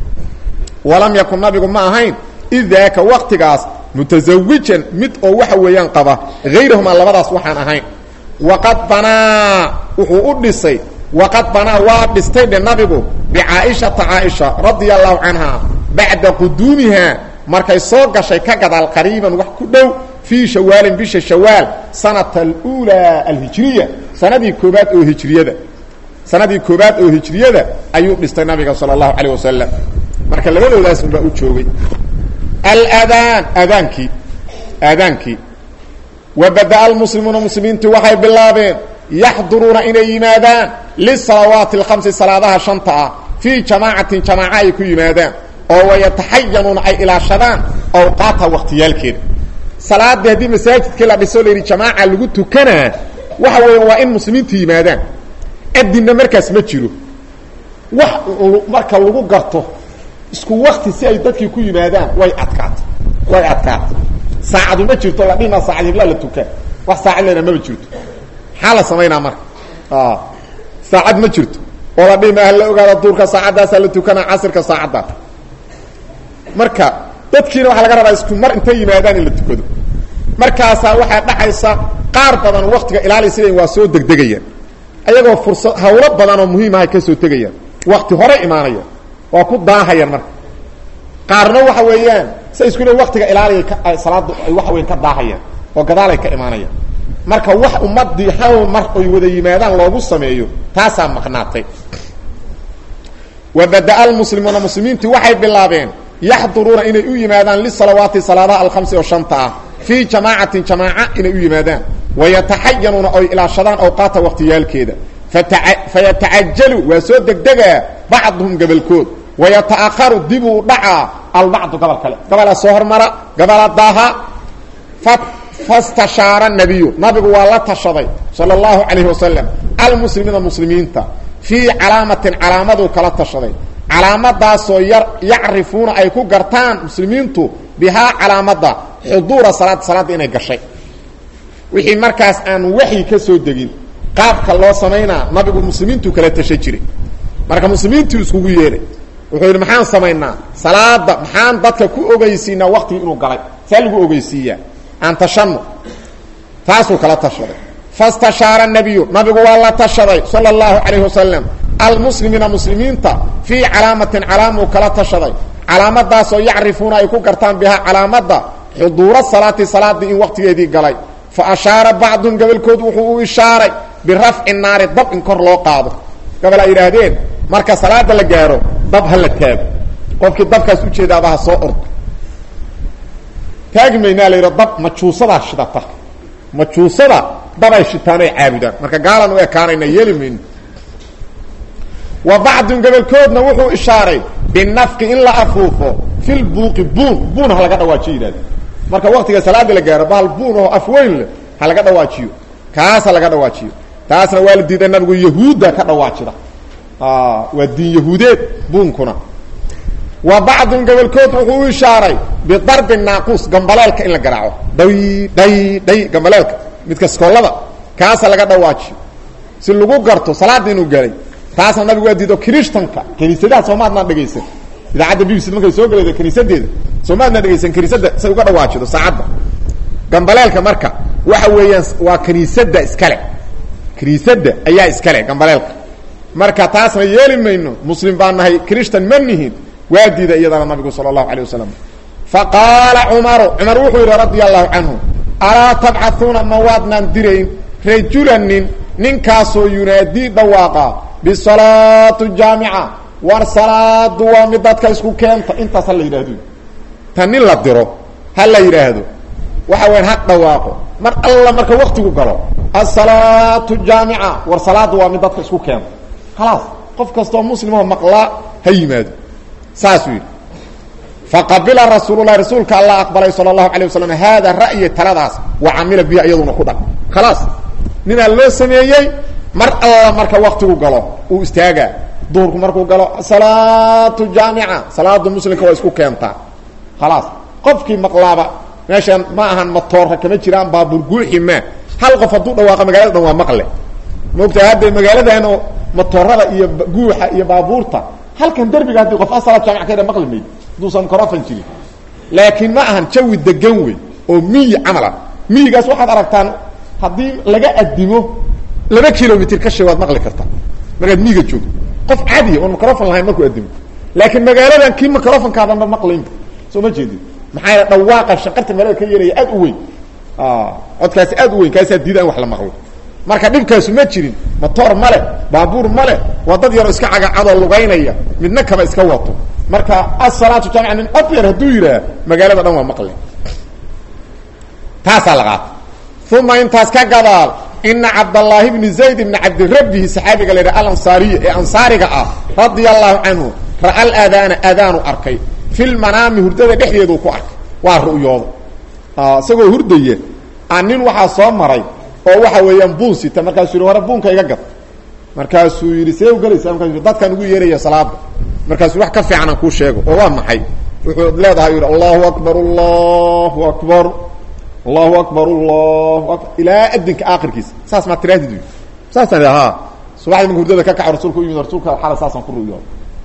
walam yakun nabigu ma ahayn id daaka waktigaas mutazawijan mid oo waxa weeyaan qaba hayrahumaa labadaas waxaan ahayn waqad banaa wuxuu u dhisay waqad banaa waa dhistay dhe nabigu bicaaishata caaisha radia allahu canha bacda quduumiha markay soo gashay ka gadaal qariiban wax ku dhow fii shawaalin bisha shawaal sanata alulaa alhijriya sanadii koobaad oo hijriyada sanadii koobaad oo hijriyada ayuu dhistay nabiga sala allahu calayh wasalam marka labadoodaas unbaa u joogay aladaan aadaankii aadaankii wa bada-a almuslimuuna muslimiintu waxay bilaabeen yaxduruuna inay yimaadaan lisalawaati alkhamsi salaadaha shanta ah fii jamaacatin jamaaca ay ku yimaadaan oo wayataxayanuuna ay ilaashadaan awqaata wakhtiyaalkeeda salaadii haddii masaajidkii la dhiso la yidhi jamaaca lagu tukanaa waxa weeya waa in muslimiintu yimaadaan adinna markaas ma jiro wax marka lagu garto isku wakti si ay dadkii ku yimaadaan way adkaato way adkaato saacadu ma jirto la dhima saacad hiblaa la tukaa wax saacad lena maba jirto maxaa la samaynaa marka saacad ma jirto oo la dhima hala ogaada duurka saacaddaasa la tukanaa casirka saacadda marka dadkiina waxaa laga rabaa isku mar intay yimaadaan in la tukado markaasaa waxaa dhaxaysa qaar badan waktiga ilaalisay waa soo degdegayaan ayagoo fursad hawlo badan oo muhiimahay ka soo tegayaan wakti hore imaanaya waa ku daahayaan marka qaarna waxa weeyaan say isku le waktiga ilaaliya ka salaada ay waxa weyan ka daahayaan oo gadaalay ka imaanayaan marka wax ummadii hal mar oy wada yimaadaan loogu sameeyo taasaa maqnaatay wa bada-a almuslimuuna muslimiintii waxay bilaabeen yaxduruuna inay u yimaadaan lisalawaati salaadaha alkhamsi oo shanta ah fii jamaacatin jamaaca inay u yimaadaan wayataxayanuuna oy ilaashadaan awqaata waktiyaalkeeda fayatacajalu waa soo degdegaa bacduhum gabalkood wayata'aharu dibuu dhacaa albacdu gobol kale gobolaa soo hormara gobola daaha fastashaara nabiyu nabigu waa la tashaday sala allahu calayhi wasalam almuslimiina muslimiinta fii calaamatin calaamaduu kala tashaday calaamadaasoo yar yacrifuuna ay ku gartaan muslimiintu bihaa calaamada xuduura salaad salaadda inay gashay wixii markaas aan waxyi ka soo degin qaabka loo samaynaa nabigu muslimiintuu kala tasha jiray marka muslimiintuu iskugu yeedhay wuxuu yidhi maxaan samaynaa salaada maxaan dadka ku ogeysiinaa waktigii inuu galay saa lagu ogeysiiyaa aan tashano taasuu kala tashaday fastashaara nabiyu nabigu waa la tashaday sala allahu calayhi wasalam almuslimiina muslimiinta fii calaamatin calaamuu kala tashaday calaamadaasoo yacrifuuna ay ku gartaan bihaa calaamada xuduura salaati salaadii in waktigeedii galay fa ashaara bacduhum gobolkood wuxuu u ishaaray birafci naari dab in kor loo qaado gobol ay yidhaahdeen marka salaada la gaaro dab ha la taago qofkii dabkaas ujeedaaba ha soo ordo taagi maynaa la yidha dab majuusadaa shidata majuusada dabay shitaan ay caabudaan marka gaalan u ekaanayna yeeli mayno wa bacdun gobolkoodna wuxuu ishaaray binafqi in la afuufo fil buuqi buun buun ha laga dhawaajiyo yidhahde marka waktiga salaada la gaaro bahal buun oo afweyn leh ha laga dhawaajiyo kaas ha laga dhawaajiyo taasna waa la diiday nabigu yahuudda ka dhawaajida waa diin yahuudeed buunkuna wa bacdun gobolkood wuxuu u ishaaray bidarbi naaquus gambaleelka in la garaaco dhay dhay dhay gambaleelka midka skoolada kaasa laga dhawaajiyo si lagu garto salaada inuu galay taasna nabigu waa diido krishtanka kaniisadaha soomaadnaan dhegaysan idaacadda b b c markay soo galayda kaniisadeeda soomaadnaan dhegaysan kaniisada say uga dhawaajido saacadda gambaleelka marka waxa weeyaan waa kaniisada iskale kaniisada ayaa iskale gambaleelka marka taasna yeeli mayno muslim baan nahay krishtan ma nihin waa diida iyadana nabigu sala allahu alay wasalam faqaala cumaru cumar wuxuu yidhi radia allahu canhu alaa tabcauuna ma waadnaan dirayn rajulanin ninkaasoo yunaadii dhawaaqa bisalaatu jaamica war salaadu waa mid dadka isku keenta intaas ha la yidhaahdo ta nin la diro ha la yidhaahdo waxa weyan ha dhawaaqo mar alla marka waktigu galo asalaatu jaamica war salaadu waa mid dadka isku keenta khalaas qof kastoo muslimoo maqlaa ha yimaado saasuu yidhi faqabila rasuululahi rasuulka allah aqbalay sala allahu alay wasalam haada ra'yi taladaas wa camila bihi iyaduna ku dhaq khalaas ninaa loo sameeyey mar alla marka waktigu galo uu istaagaa duhurku markuu galo salaatu jaamica salaada muslimka waa isku keentaa khalaas qofkii maqlaaba meeshaan ma ahan matoorka kama jiraan baabuur guuxi maa hal qof hadduu dhawaaqa magaalada dhan waa maqle maogtaa hadda magaaladaano matoorada iyo guuxa iyo baabuurta halkan derbiga haddii qof asalaad jaamic ka yadha maqli mayd hadduusan microfon jirin laakiin ma ahan jawi degan wey oo miyi camala miyigaas waxaad aragtaan haddii laga adimo laba kilomitr ka shee waad maqli kartaa markaad miyiga joogto qof caadiya oon microfon lahayn markuu adimo laakiin magaaladan kii microfonkaadanba maqlaynba soo ma jeedin maxaa yaele dhawaaqa shanqarta magaalada ka yeelaya aad u weyn codkaasi aad u weyn kaasaa diida in wax la maqlo marka dhibkaasu ma jirin matoor male baabuur male waa dad yaroo iska cagacadoo lugaynaya midna kaba iska wato marka asalaatu jaamica nin cod yar hadduu yidhaah magaalada dhan waa maqle taasaa la qaata uma intaas ka gadaal ina cabdallaahi bni zayd bni cabdirabbihi saxaabiga la yidhaha alansaariya ee ansaariga ah radia allahu canhu ra'a alaadaana aadaanu arkay fi lmanaami hurdada dhexdeeduu ku arkay waa ru'yooda isagoo hurdaya a nin waxaa soo maray oo waxa weeyaan buun sita markaasuu yihi wara buunka iga gad markaasuu yidhi see u gelaysaa markasu yidhi dadkaan ugu yeeraya salaada markaasuu wax ka fiican aan kuu sheego oo waa maxay wuxuu leedahay yidhi allahu akbar allahu akbar allahu akbar allahu akbar ilaa adinka aakhirkiisa saas maa tirahdid wy saasaan idhi ha subaxdii marka hurdada ka kaco rasuulka u yimid rasuulka xala saasaan ku ru'yooda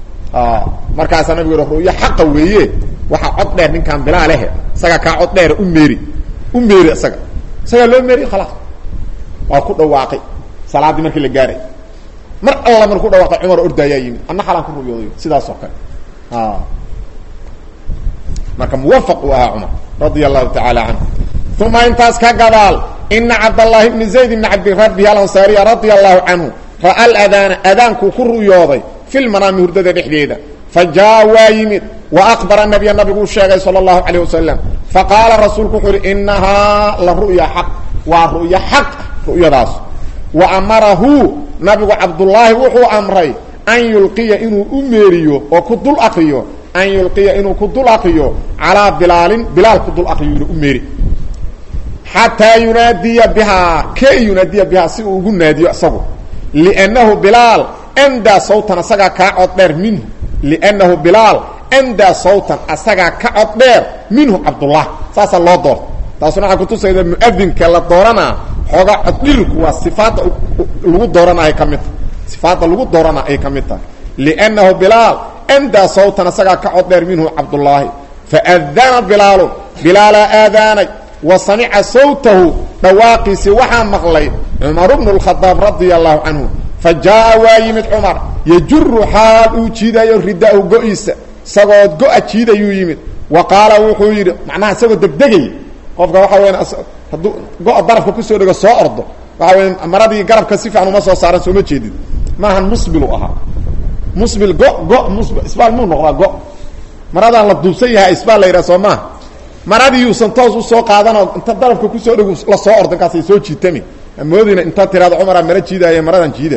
markaasaa nabigu yidhi ru'yo xaqa weeye waxaa cod dheer ninkaan bilaa lehe isagaa kaa cod dheera u meeri u meeri isaga isagaa loo meeriy khalaas waa ku dhawaaqay salaaddii markii la gaaray mar alla marku dhawaaqay cumar ordaayaa yimid anna xalaan ku ru'yooday sidaas oo kale marka muwafaq uu ahaa cumar radia allahu tacaala canhu uma intaas ka gadaal ina cabdallaahi bni zayd bni cabdirabbi alansaariya radia allahu canhu ra'a aladaana adaankuu ku ru'yooday fi lmanaami hurdada dhexdeeda fa jaa waa yimid wa aqbara nabiya nabiguu sheegay sala allahu calayh wasalam faqaala rasuulku wuxuu uhi inahaa la ru'ya xaq waa ru'yo xaq ru'yadaas wa amarahu nabigu cabdullaahi wuxuu amray an yulqiya inuu u meeriyo oo ku dul akriyo an yulqiya inuu ku dul akriyo calaa bilaalin bilaal ku dul akriyo inu u meeri xataa yunaadiya bihaa kay yunaadiya bihaa si uu ugu naadiyo isagu liannahu bilaal andaa sawtan asagaa kaa cod dheer minhu liannahu bilaal andaa sawtan asagaa ka cod dheer minhu cabdullah saasaa loo doorta taasuna waxaa kutusayda muadinka la dooranaa xoogaa coddhilku waa sifaadda lagu doorana ay ka mid tahay sifaadda lagu doorana ay ka mid tahay liannahu bilaal andaa sawtan asagaa ka cod dheer minhu cabdullaahi faadana bilaalu bilaalaa aadaanay wa samica sawtahu dhawaaqiisii waxaa maqlay cumaru bnu lkhadaab radia allahu canhu fa jaa'a waa yimid cumar yajuru xaal uu jiidayo ridaahu go-iisa isagoo go-a jiidayuu yimid wa qaala wuxuu yidhi macnaha isagoo degdegaya qofka waxa weya hadduu go-a darafka kusoo dhego soo ordo waxa weya maradii garabka si fiican uma soo saaran sooma jeedid maahan musbilu ahaa musbil go go musb isbaal muu noqdaa go maradaan la duubsan yahay isbaal la yidhaha soo maaha maradii yuusan toos usoo qaadanoo inta darafka kusoo dhego la soo ordo inkaasay soo jiitami amoodina inta tiraado cumaraa mara jiidaaya maradan jiida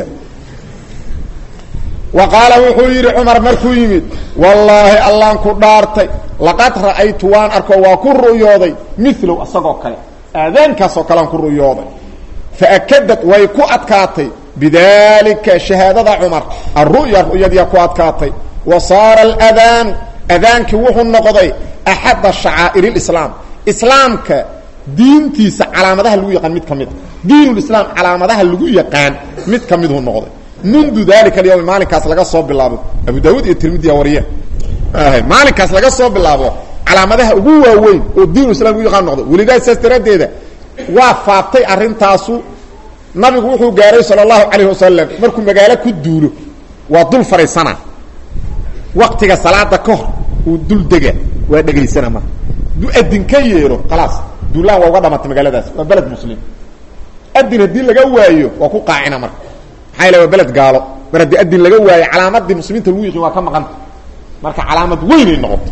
wa qaala wuxuu yidhi cumar markuu yimid wallaahi allaan ku dhaartay laqad ra'aytu waan arko waa ku ru'yooday milow isagoo kale aadaankaasoo kalean ku ru'yooday faakadad way ku adkaatay bidaalika shahaadada cumar alru'ya ru'yadiia ku adkaatay wa saara aladaanu adaankii wuxuu noqday axadda shacaa'ir lislaam islaamka diintiisa calaamadaha lagu yaqaan mid ka mid a diinulislaam calaamadaha lagu yaqaan mid ka miduu noqday mundu dalika alyawmi maalinkaas laga soo bilaabo abu daawuud iyo tirmidiya wariye maalinkaas laga soo bilaabo calaamadaha ugu waaweyn oo diinulislam lagu yaqaan noqday welidaa saas daraaddeeda waa faaftay arrintaasu nabigu wuxuu gaaray sala allahu calayh wasalam markuu magaalo ku duulo waa dul fadhiisana waktiga salaada ka hor uu dul dega waa dhegaysana marka du adin ka yeero khalaas duulaan waa uga dhamatay magaaladaas waa beled muslim adin haddii laga waayo waa ku qaacina marka maxaa yale waa beled gaalo mar haddii adin laga waayo calaamadii muslimiinta lagu yiqiin waa ka maqanta marka calaamad weynay noqoto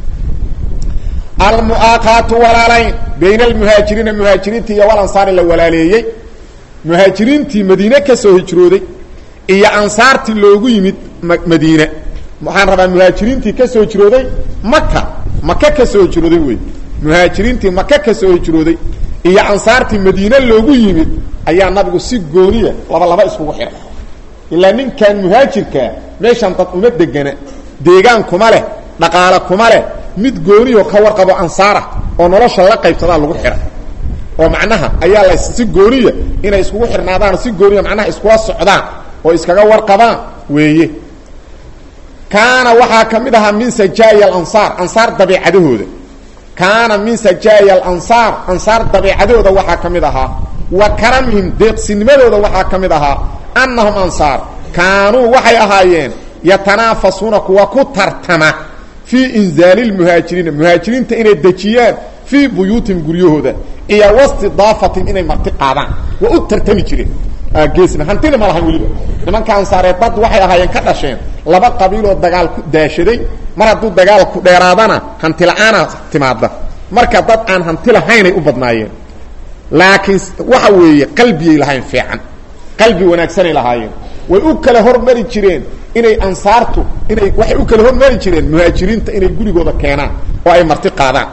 almu'aaqaatu walaalayn bayna almuhaajiriina muhaajiriintii iyo walansaari la walaaleeyey muhaajiriintii madiine ka soo hijrooday iyo ansaartii loogu yimid madiine waxaan rabaa muhaajiriintii ka soo hijrooday maka maka ka soo hijrooday wey muhaajiriintii maka ka soo hijrooday iyo ansaartii madiine loogu yimid ayaa nabigu si gooniya laba laba iskugu xiray ilaa ninkan muhaajirkaa meeshan dad uma degana deegaan kuma leh dhaqaale kuma leh mid gooniyo ka warqabo ansaara oo nolosha la qaybsadaa lagu xihay oo macnaha ayaa la si gooniya inay iskugu xirnaadaan si gooniya macnaha iskula socdaan oo iskaga warqabaan weeye kaana waxaa ka mid ahaa min sajaaya alansaar ansaar dabeicadahooda kaana min sajaaya alansaar ansaar dabeicadooda waxaa ka mid ahaa wa karamihim deeqsinimadooda waxaa ka mid ahaa annahum ansaar kaanuu waxay ahaayeen yatanaafasuuna kuwa ku tartama fii inzaali lmuhaajiriina muhaajiriinta inay dejiyaan fii buyuutihim guryahooda iyo wastidaafatihim inay marti qaadaan waa u tartami jireen geesna hantina ma lahayn weliba nimanka ansaareed dad waxay ahaayeen ka dhasheen laba qabiiloo dagaal ku daashaday mar hadduu dagaalku dheeraadana hanti la-aana timaada marka dad aan hanti lahaynay u badnaayeen laakiin waxa weeye qalbiyay lahayn fiican qalbi wanaagsanay lahaayeen way u kala hormari jireen inay ansaartu inay waxay u kala hormari jireen muhaajiriinta inay gurigooda keenaan oo ay marti qaadaan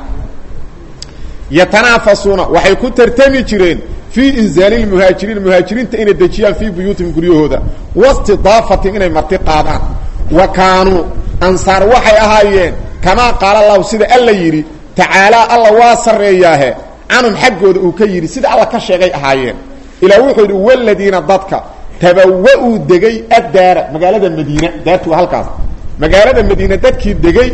yatanaafasuuna waxay ku tartami jireen fii inzaali lmuhaajiriin muhaajiriinta inay dejiyaan fii buyuutihim guryahooda wastidaafatihim inay marti qaadaan wa kaanuu ansaar waxay ahaayeen kamaa qaala allahu sida alla yidhi tacaalaa alla waa sarreeyaahe canhum xaggooda uu ka yidhi sida alla ka sheegay ahaayeen ilaa wuxuu yidhi waladiina dadka tabawa-uu degay addaara magaalada madiina daartu waa halkaas magaalada madiina dadkii degay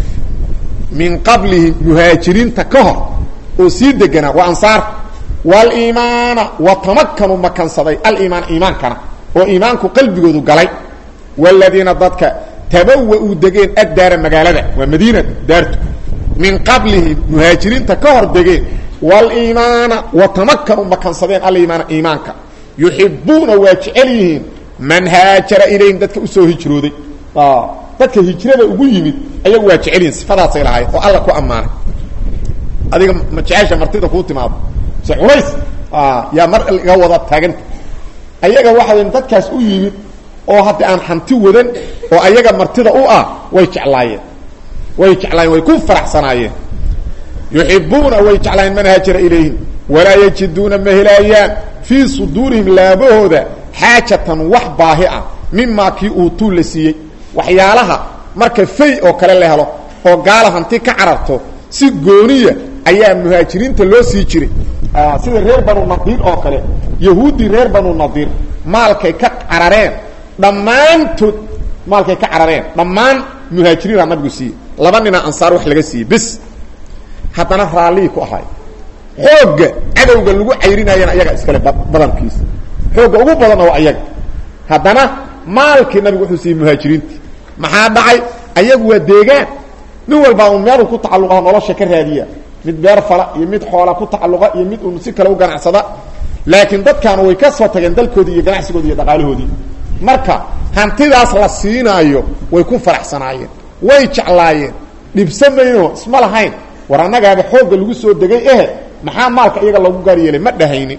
min qablihim muhaajiriinta ka hor oo sii deganaa waa ansaar waliimaana wa tamakanu makansaday aliimaana iimaankana oo iimaanku qalbigoodu galay waladiina dadka tabawa-uu degeen addaara magaalada waa madiina daartu min qablihim muhaajiriinta ka hor degeen waliimaana wa tamakanu makansadeen aliimaana iimaanka yuxibuuna waa jecel yihiin man haajara ilayhim dadka usoo hijrooday dadka hijrada ugu yimid ayagu waa jecel yihin sifadaasay lahayd oo alla ku ammaanay adiga ma jecesha martida kuu timaado se culays yaa mar laga wada taaganta ayaga waxaa dadkaas u yimid oo hadda aan hanti wadan oo ayaga martida u ah way jeclaayeen way jeclaayeen way ku faraxsanaayeen yuxibuuna way jeclaayeen man haajara ilayhim walaa yajiduuna ma helaayaan fii suduurihim laabahooda xaajatan wax baahi ah mimaa kii uutuu la siiyey waxyaalaha marka fay oo kale la helo oo gaala hanti ka cararto si gooniya ayaa muhaajiriinta loo sii jiray sida reer banu nadiir oo kale yahuuddii reer banu nadiir maalkay ka carareen dhammaantood maalkay ka carareen dhammaan muhaajiriinaa nabigu siiyey laba nina ansaar wax laga siiyey bis haddana raallihii ku ahay xoogga cadowga lagu cayrinayana ayaga iskale badankiisa xoogga ugu badanna waa ayaga haddana maalkii nabigu wuxuu siiyey muhaajiriintii maxaa dhacay ayagu waa deegaan nin walbaa un meeluu ku tacalluqaha nolosha ka raadiya mid beer fala iyo mid xoola ku tacalluqa iyo mid un si kale u ganacsada laakiin dadkaana way ka soo tageen dalkoodii iyo ganacsigoodii iyo dhaqaalahoodii marka hantidaas la siinaayo way ku faraxsanaayeen way jeclaayeen dhibsamayno isma lahayn war annagaaba xoogga lagu soo degay ehe maxaa maalka iyaga lagu gaar yeelay ma dhahaynin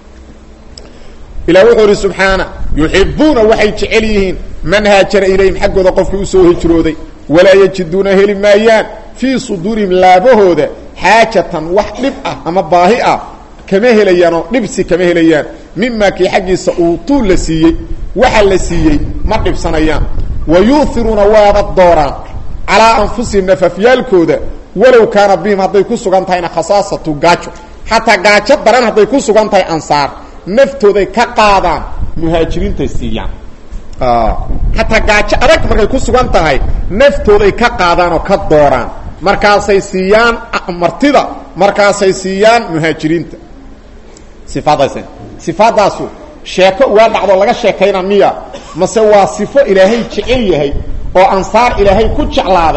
ilah wuxuu idhi subxaana yuxibuuna waxay jecel yihiin man haajara ilayhim xaggooda qofkii usoo hijrooday walaa yajiduuna heli maayaan fii suduurihim laabahooda xaajatan wax dhib ah ama baahi ah kama helayaanoo dhibsi kama helayaan mimaa kii xaggiisa uutuu la siiyey waxa la siiyey ma dhibsanayaan wa yuuhiruuna waaba dooraan calaa anfusihim nafafyaalkooda walow kaana bihim hadday ku sugan tahayna khasaasatu gaajo xataa gaajo daran hadday ku sugan tahay ansaar naftooday ka qaadaan muhaajiriintay siiyaan xataa gaajo adag markay ku sugan tahay naftooday ka qaadaan oo ka dooraan markaasay siiyaan martida markaasay siiyaan muhaajiriinta sifaadaas sifaadaasu sheeko ugaa dhacdo laga sheekayna miya mase waa sifo ilaahay jecel yahay oo ansaar ilaahay ku jeclaaday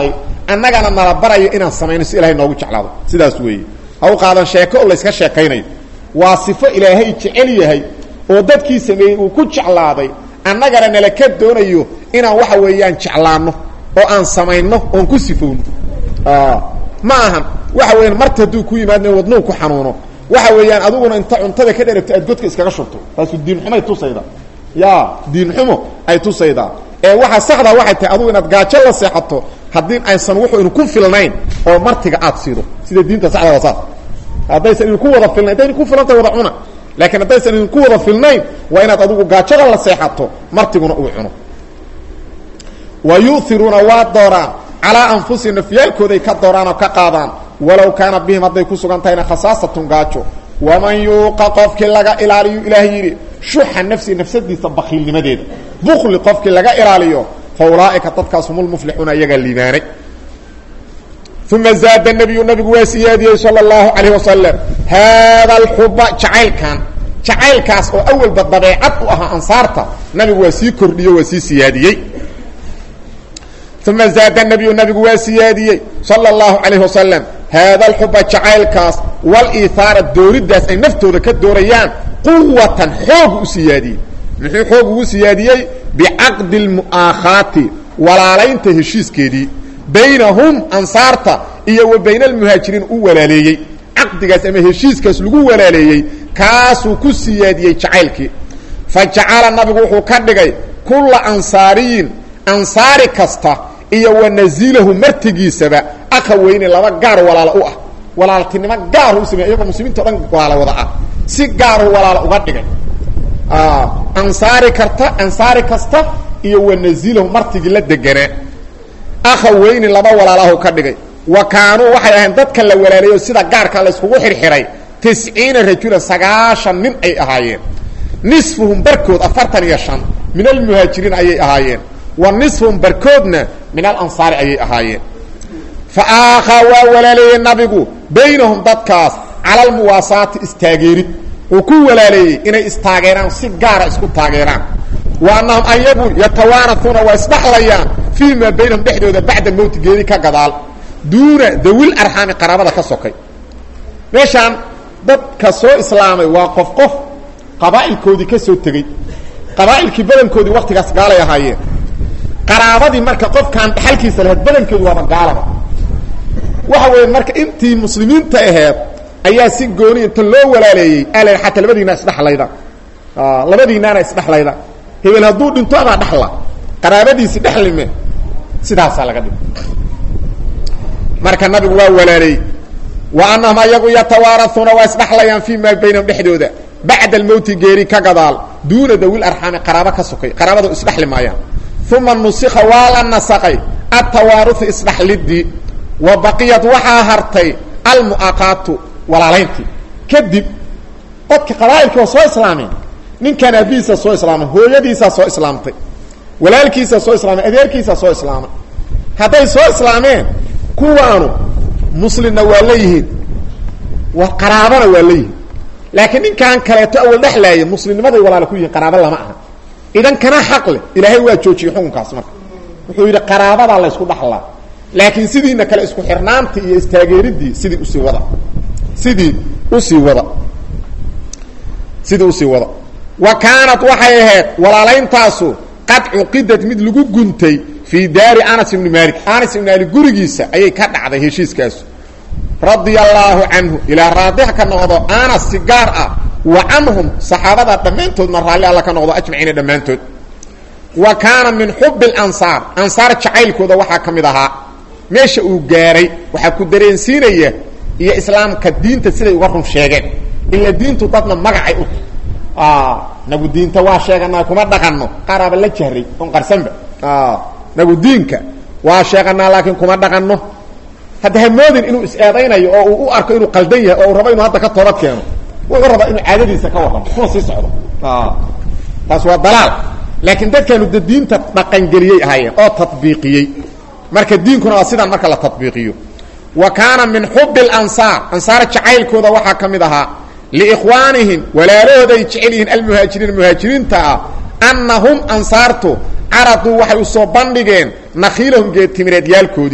annagana nala barayo inaan samayno si ilahay noogu jeclaado sidaas weeye ha u qaadan sheeko oo layska sheekaynayo waa sifo ilaahay jecel yahay oo dadkii sameeyey uu ku jeclaaday annagana nala ka doonayo inaan waxa weeyaan jeclaanno oo aan samayno oon ku sifowno ma ahan waxa weeyaan marta hadduu ku yimaadna wadnuu ku xanuuno waxa weeyaan adiguna inta cuntada ka dheragto aad godka iskaga shubto taasu diinxumay tusayda ya diinxumo ay tusaydaa ee waxa saxda waxay tahay adugu inaad gaajo la seexato haddii aysan wuxuu inu ku filnayn oo martiga aad siido sida diinta saxda waa saas haddaysan idinku wada filnayn hadday idinku filantay wada cuna laakiin haddaysan idinku wada filnayn waa inaad adigu gaajada la seexato martiguna uu cuno wa yu'iruuna waa dooraan calaa anfusihim nafyaalkooday ka dooraan oo ka qaadaan walow kaana bihim hadday ku sugan tahayna khasaasatun gaajo waman yuuqa qofkii laga ilaaliyu ilaah yidhi shuxa nafsi nafsadiisa bakiilnimadeeda bukli qofkii laga ilaaliyo fa ulaa'ika dadkaas hum lmuflixuuna iyagaa liibaanay uma zaada nabiyu nabigu waa siyaadiyey sala allahu calayh wasalam haada alxuba jacaylkan jacaylkaas oo awalba dabeecad u ahaa ansaarta nabigu waa sii kordhiyo waa sii siyaadiyey uma zaada nabiyu nabigu waa siyaadiyey sala allahu calayh wasalam haada alxuba jacaylkaas waliihaara dooridaas ay naftooda ka doorayaan quwatan xoog u siyaadiyey muxuu xoog ugu siyaadiyey bicaqdi lmu'aakhaati walaalaynta heshiiskeedii baynahum ansaarta iyo wa bayna almuhaajiriin u walaaleeyey caqdigaas ama heshiiskaas lagu walaaleeyey kaasuu ku siyaadiyey jacaylkii fa jacala nabigu wuxuu ka dhigay kulla ansaariyin ansaari kasta iyo wa nasiilahu martigiisaba aka weyne laba gaar walaalo u ah walaaltinimo gaaru u samey iyagoo muslimiinta o dhan walaalo wada ah si gaaru walaalo uga dhigay ansaari karta ansaari kasta iyo wa nasiilahu martigii la deganaa akha weyni laba walaalahu ka dhigay wa kaanuu waxay ahayn dadka la walaalayo sida gaarka la iskugu xirxiray tisciina rajulan sagaashan nin ay ahaayeen nisfuhum barkood afartan iyo shan min almuhaajiriin ayay ahaayeen wa nisfuhum barkoodna min alansaari ayay ahaayeen fa aakhaa waa walaaleeyey nabigu baynahum dadkaas cala almuwaasaati istaageerid uu ku walaaleeyey inay istaageeraan si gaara isku taageeraan wa annahum ayagu yatawaarauuna waa isdhaxlayaan fii maa baynahum dhexdooda bacda mowti geeri ka gadaal duuna dawil arxaami qaraabada ka sokay meeshaan dadka soo islaamay waa qof qof qabaa'ilkoodii ka soo tegey qabaa'ilkii badankoodii waktigaas gaalay ahaayeen qaraabadii marka qofkaan dhaxalkiisa lahayd badankeedu waaba gaalaba waxa weeye marka intii muslimiinta aheed ayaa si gooni inta loo walaaleeyey ala xataa labadiinaa isdhaxlayda labadiinaana isdhaxlayda hebel hadduu dhinto adaa dhaxla qaraabadiisi dhexlime sidaasaa laga dhig marka nabigu waa walaaleeyey wa annahum ayagu yatawaarauuna waa isdhaxlayaan fii maa baynahum dhexdooda bacda almowti geeri ka gadaal duuna dawil arxaami qaraabo ka sokay qaraabadu isdhaxli maayaan uma nusika waa la nasaqay atawaaruhu isdhaxlidii wa baqiyad waxaa hartay almu'aqaatu walaalayntii kadib dadka qabaa'ilkii waa soo islaameen ninkan aabihiisa soo islaamay hooyadiisaa soo islaamtay walaalkiisaa soo islaamay adeerkiisaa soo islaamay hadday soo islaameen kuwaanu muslimna waa leeyihiin wa qaraabana waa leeyihiin laakiin ninkan kaleeto awal dhexlaaya muslimnimaday walaala ku yihiin qaraabo lama aha idan kana xaq leh ilaahay waa joojiyey xukunkaas marka wuxuu yidhi qaraabadaa laysku dhaxlaa laakiin sidiina kale isku xirnaantii iyo istaageeridii sidii usii wada sidii usii wada sidii usii wada wa kaanat waxay ahayd walaalayntaasu qad cuqidad mid lagu guntay fii daari anas ibni malik anas ibni malik gurigiisa ayay ka dhacday heshiiskaasu radia allaahu canhu ilaa raadix ka noqdo anas si gaar ah wa canhum saxaabada dhammaantoodna raalli alla ka noqdo ajmaciina dhammaantood wa kaana min xubi اlansaar ansaar jacaylkooda waxaa ka mid ahaa meesha uu gaaray waxaa ku dareensiinaya iyo islaamka diinta siday uga run sheegeen ila diintu dadna magacay u nagu diinta waa sheeganaa kuma dhaqanno qaaraaba la jahray on qarsanba nagu diinka waa sheeganaa laakiin kuma dhaqanno hadda hamoodin inuu is-eedaynayo oo uu u arko inuu qaldan yahay oo uu rabo inuu hadda ka toobad keeno wuxuu rabaa inuu caadadiisa ka warramo kuna sii socdo taas waa dalaal laakiin dadkaanu de diinta dhaqangeliyey ahaayeen oo tabiiqiyey marka diinkuna waa sidaan marka la tabiiqiyo wa kaana min xubi اlansaar ansaar jacaylkooda waxaa ka mid ahaa liikhwaanihim walaalahooday jecel yihiin almuhaajiriin muhaajiriinta ah annahum ansaartu caraduu waxay usoo bandhigeen nakhiilahum geedtimireedyaalkoodii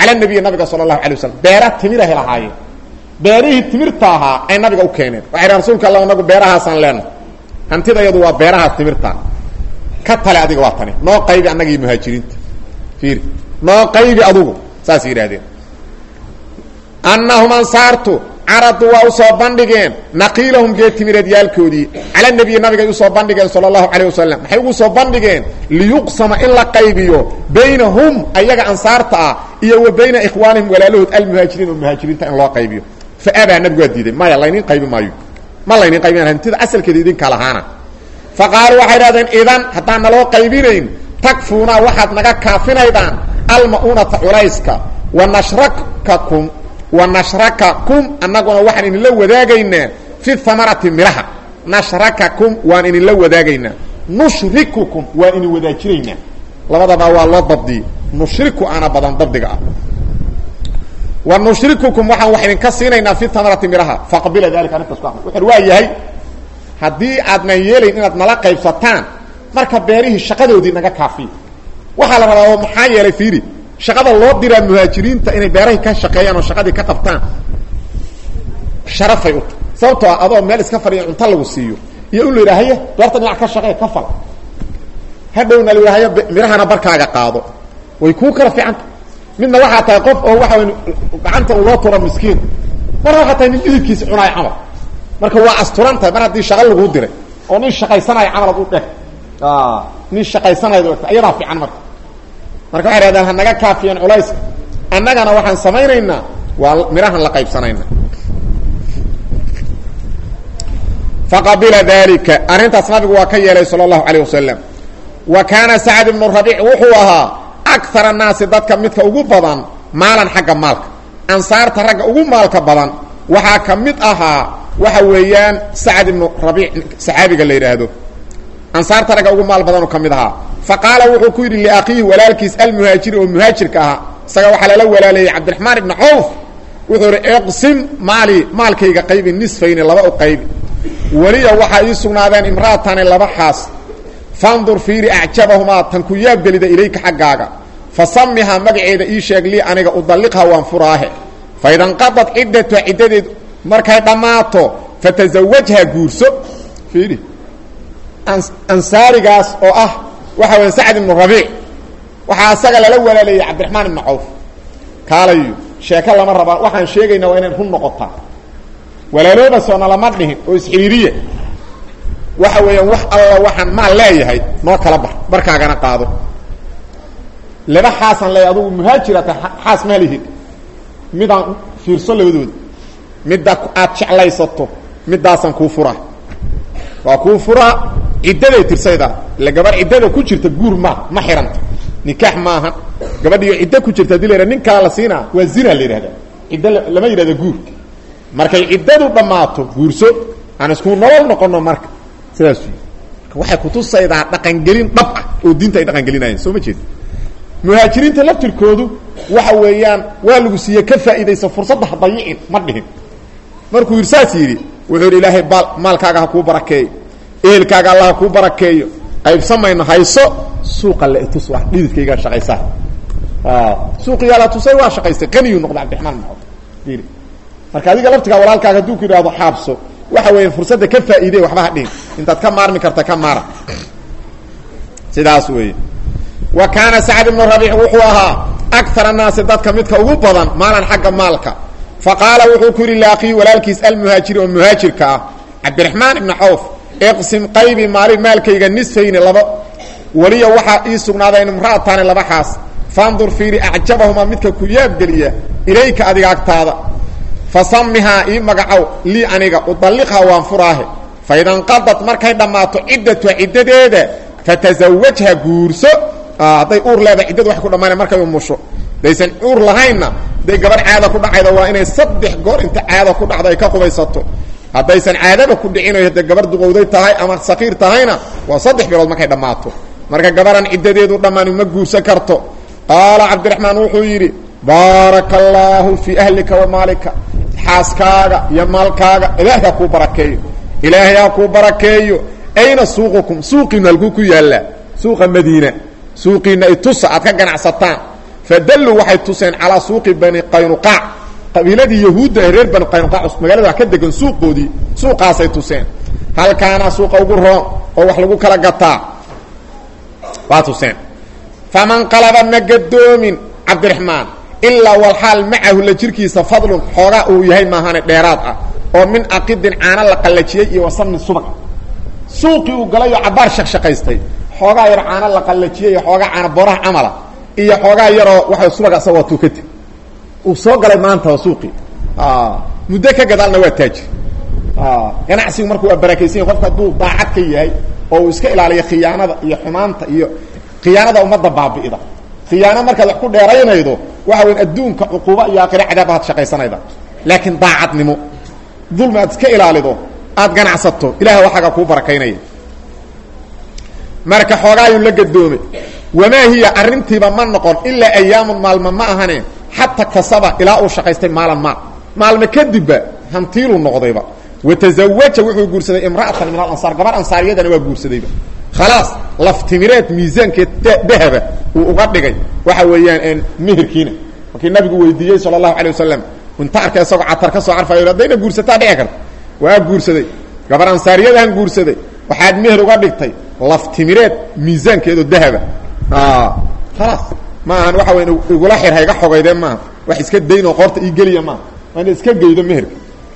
cala nabiyi nabiga sala allahu alay wasalam beera timirahay lahaayeen beerihii timirta ahaa ay nabiga u keeneen waxay dhahan rasuulka alla anagu beerahaasaan leenahay hantida iyadu waa beeraha timirta ka tale adiga waa tani noo qaybi annagii muhaajiriinta fiiri noo qaybi adugu saas yidhahdeen annahum ansaartu caradu waa usoo bandhigeen naqiilahum geetimireed yaalkoodii cala nabiyi nabigay usoo bandhigeen sala allahu calayh wasalam maxay ugu soo bandhigeen liyuqsama in la qaybiyo baynahum ayaga ansaarta ah iyo wa bayna ikhwaanihim walaalahood almuhaajiriin oo muhaajiriinta in loo qaybiyo fa abaa nabigu waa diiday maya laynin qaybi maayo ma laynin qaybin hantida asalkeeda idinka lahaana fa qaaluu waxay dhahdeen idan haddaan naloo qaybinayn takfuuna waxaad naga kaafinaydaan alma'uunata culayska wa nashrakakum wa nashrakakum annaguna waxaan idinla wadaagaynaa fi hamarati midhaha nashrakakum waan idinla wadaagaynaa nushrikukum waan idin wadaajinaynaa labadaba waa loo dabdiyey nushriku ana badan dabdiga ah wa nushrikukum waxaan wax idinka siinaynaa fi hamarati midhaha faqbila dalika arrintaas ku aqbal wuxuu waa yahay haddii aadnan yeelayn inaad nala qaybsataan marka beerihii shaqadoodii naga kaafiya waxaa la rabaa oo maxaa yeelay fiiri shaqada loo diraa muhaajiriinta inay beerahay ka shaqeeyaan oo shaqadii ka qabtaan sharafay u tahay sababtoo ah adoo meel iska fadhiya cunto lagu siiyo iyo in la yidhaha haye beerta dhinac ka shaqee ka fal hadhowna la yidhaha haye midhahana barkaaga qaado way kuu kala fiicanta midna waxaa tahay qof oo waxa gacanta uu loo tura miskiin marna waxaa tahay nin idibkiisa cunaay camal marka waa asturan tahay mar haddii shaqa laguu diray oo nin shaqaysanayo camal ad u dheh nin shaqaysanayd o iyadaa fiican marka marka waxay hahdaan ha naga kaafiyeen culayska annagana waxaan samaynaynaa waa midhahan la qaybsanayna faqabila dalika arrintaas nabigu waa ka yeelay sala allahu calayh wasalam wa kaana sacd ibnu rabiic wuxuu ahaa akar annaasi dadka midka ugu badan maalan xagga maalka ansaarta ragga ugu maalka badan waxaa ka mid ahaa waxa weeyaan sacd ibnu rabiic saxaabiga la yidhaahdo ansaarta ragga ugu maal badanoo ka mid ahaa fa qaala wuxuu ku yidhi liakhiihi walaalkiis almuhaajiri oo muhaajirka ahaa isaga waxaa lala walaaleeyey cabdiraxmaan ibni cawf wuxuu idhi iqsim maali maalkayga qaybi nisfayni laba u qaybi weliya waxaa ii sugnaadeen imra'atani laba xaas fandur fiiri acjabahumaa tan ku yaabgelida ilayka xaggaaga fa samihaa magaceeda ii sheeg lii aniga udalliqha waan furaahe fa idanqadad ciddatuha ciddadeed markay dhammaato fatasawajha guurso fiiri ansaarigaas oo ah waxa weya sacd ibnu rabiic waxaa asaga lala walaaleeyey cabdiraxmaan ibnu cawf kaalayo sheeko lama rabaa waxaan sheegaynaa waa inay run noqotaa walaalooba soona lama dhihin oo isxiriiriya waxa weeyaan wax alla waxaan maal leeyahay noo kala bar barkaagana qaado laba xaasaan leeyahay adugu muhaajirata xaas ma lihid midaan fiirso labadooda midda aad jeclaysato midaasaan kuu furaa waa kuu furaa ciddaday tirsayda ila gabar ciddada ku jirta guur ma ma xihanta nikaax maaha gabadhiyo ciddo ku jirta hadii la yidhah nin kala la siinaa waa zina la yidhahda ciddo lama yidhahda guur markay ciddadu dhammaato guurso aan isku nolol noqono marka sidaas marka waxay kutusaydaa dhaqangelin dhab ah oo diinta ay dhaqangelinayeen soo ma jeeda muhaajiriinta laftirkoodu waxa weeyaan waa lagu siiye ka faa'iidaysa fursadda ha dayicin ma dhihin markuu yidhi saas yidhi wuxuu yidhi ilaahay baal maalkaaga ha kuu barakeeyo ehelkaaga alla ha kuu barakeeyo qaybsamayno hayso suuqa la itus waa dhididkaygaa shaqaysaa suuqiyaa la tusay waa shaqaystay qaniyuu noqday cabdiraxmaan maxamed i marka adiga laftigaa walaalkaaga hadduu ku yidhahdo xaabso waxa weya fursadda ka faa'iidey waxba ha dhihin intaad ka maarmi karta ka maara sidaas weeye wa kaana sacd ibnu rabiic wuxuu ahaa akar annaasi dadka midka ugu badan maalan xagga maalka fa qaala wuxuu ku yidhi laakii walaalkiis almuhaajiri oo muhaajirka ah cabdiraxmaan ibni cawf iqsim qaybi maali maalkayga nisfayni laba weliya waxaa ii sugnaadeen imra'ataani laba xaas fandur fiiri acjabahumaa midka ku yaabgeliya ilayka adiga agtaada fa samihaa ii magacow lii aniga udalliqhaa waan furaahe fa idanqadad markay dhammaato ciddatuha ciddadeeda fatasawajha guurso hadday uur leedahay ciddadu waxay ku dhammaana markay umusho daysan uur lahaynna hadday gabadh caada ku dhacaydo waa inay saddex goor inta caada ku dhacdo ay ka qubaysato haddaysan caadaba ku dhicinayo hadday gabar duqowday tahay ama sakiir tahayna waa saddex bilood markay dhammaato marka gabaran ciddadeedu dhammaani ma guursan karto qaala cabdiraxmaan wuxuu yidhi baaraka allaahu fii ahlika wa maalika xaaskaaga iyo maalkaaga ilaahay ha kuu barakeeyo ilaahay ha kuu barakeeyo ayna suuqukum suuqiinu halkuu ku yaallaa suuqa madiina suuqiina itusa aad ka ganacsataan fadalluu waxay tuseen calaa suuqi bani qaynuqaac qabiiladii yahuudda ee reer bani qaynuqaac magaalada wax ka degan suuqoodii suuqaasay tuseen halkaana suuqa ugu roon oo wax lagu kala gataa waa tuseen faman qalaba ma gadoomin cabdiraxmaan ilaa walxaal macahu la jirkiisa fadlun xoogaa uu yahay maahane dheeraad ah oo min aqidin caano la qallajiyey iyo wasamni subag suuqii uu galay oo cabaar shaqshaqaystay xoogaa yar caano la qallajiyey iyo xoogaa caano booraha camala iyo xoogaa yaroo waxa subaga asagoo tukati uu soo galay maanta waa suuqii muddo ka gadaalna waa taajir ganacsigu marka waa barakaysan qofka hadduu daacad ka yahay oo uu iska ilaaliyo khiyaanada iyo xumaanta iyo khiyaanada ummadda baabi'ida khiyaano markaad wax ku dheeraynaydo waxa weyn adduunka cuquuba iyo aakhira cadaaba had shaqaysanayda laakiin daacadnimo dulmi aad iska ilaalido aad ganacsato ilaah waxaaga kuu barakaynaya marka xoogaayuu la gadoomay wamaa hiya arrintiiba ma noqon ilaa ayaamun maalma ma ahane xata kasaba ilaa uu shaqaystay maalan maal maalme kadibba hantiiluu noqdayba watazawaja wuxuu guursaday imra'atan min alansaar gabar ansaariyadana waa guursadayba khalaas laftimireed miisaankeed dahaba uu uga dhigay waxa weeyaan meherkiina markii nabigu weydiiyey sala allahu alay wasalam inta arkay isagoo catar ka soo carfayo haddayna guursataa dhici karta waa guursaday gabar ansaariyadahan guursaday waxaad meher uga dhigtay laftimireed miisaankeedoo dahaba khalaas ma ahan waxa weyn igula xir hayga xogaydeen maaha wax iska daynoo qoorta ii geliya maaha waa ina iska geydo meherka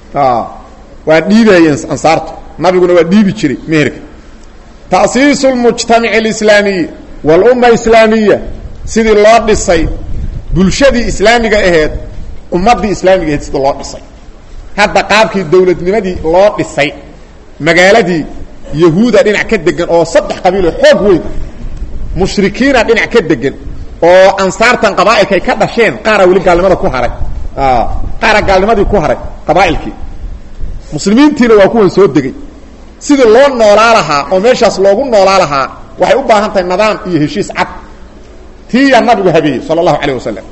waa dhiibayeen ansaartu nabiguna waa dhiibi jiray meherka tasiisu lmujtamaci alislaamiyi walumma islaamiya sidii loo dhisay bulshadii islaamiga aheed ummaddii islaamiga aheed sidii loo dhisay hadda qaabkii dowladnimadii loo dhisay magaaladii yahuuda dhinac ka degan oo saddex qabiiloo xoog weyn mushrikiina dhinac ka degan oo ansaartan qabaa'ilkay ka dhasheen qaara weli gaalnimada ku haray qaara gaalnimadii ku haray qabaa'ilkii muslimiintiina waa kuwan soo degay sidii loo noolaa lahaa oo meeshaas loogu noolaa lahaa waxay u baahan tahay nidaam iyo heshiis cad tiiyaa nabigu habeeyey sala allahu calayh wasalam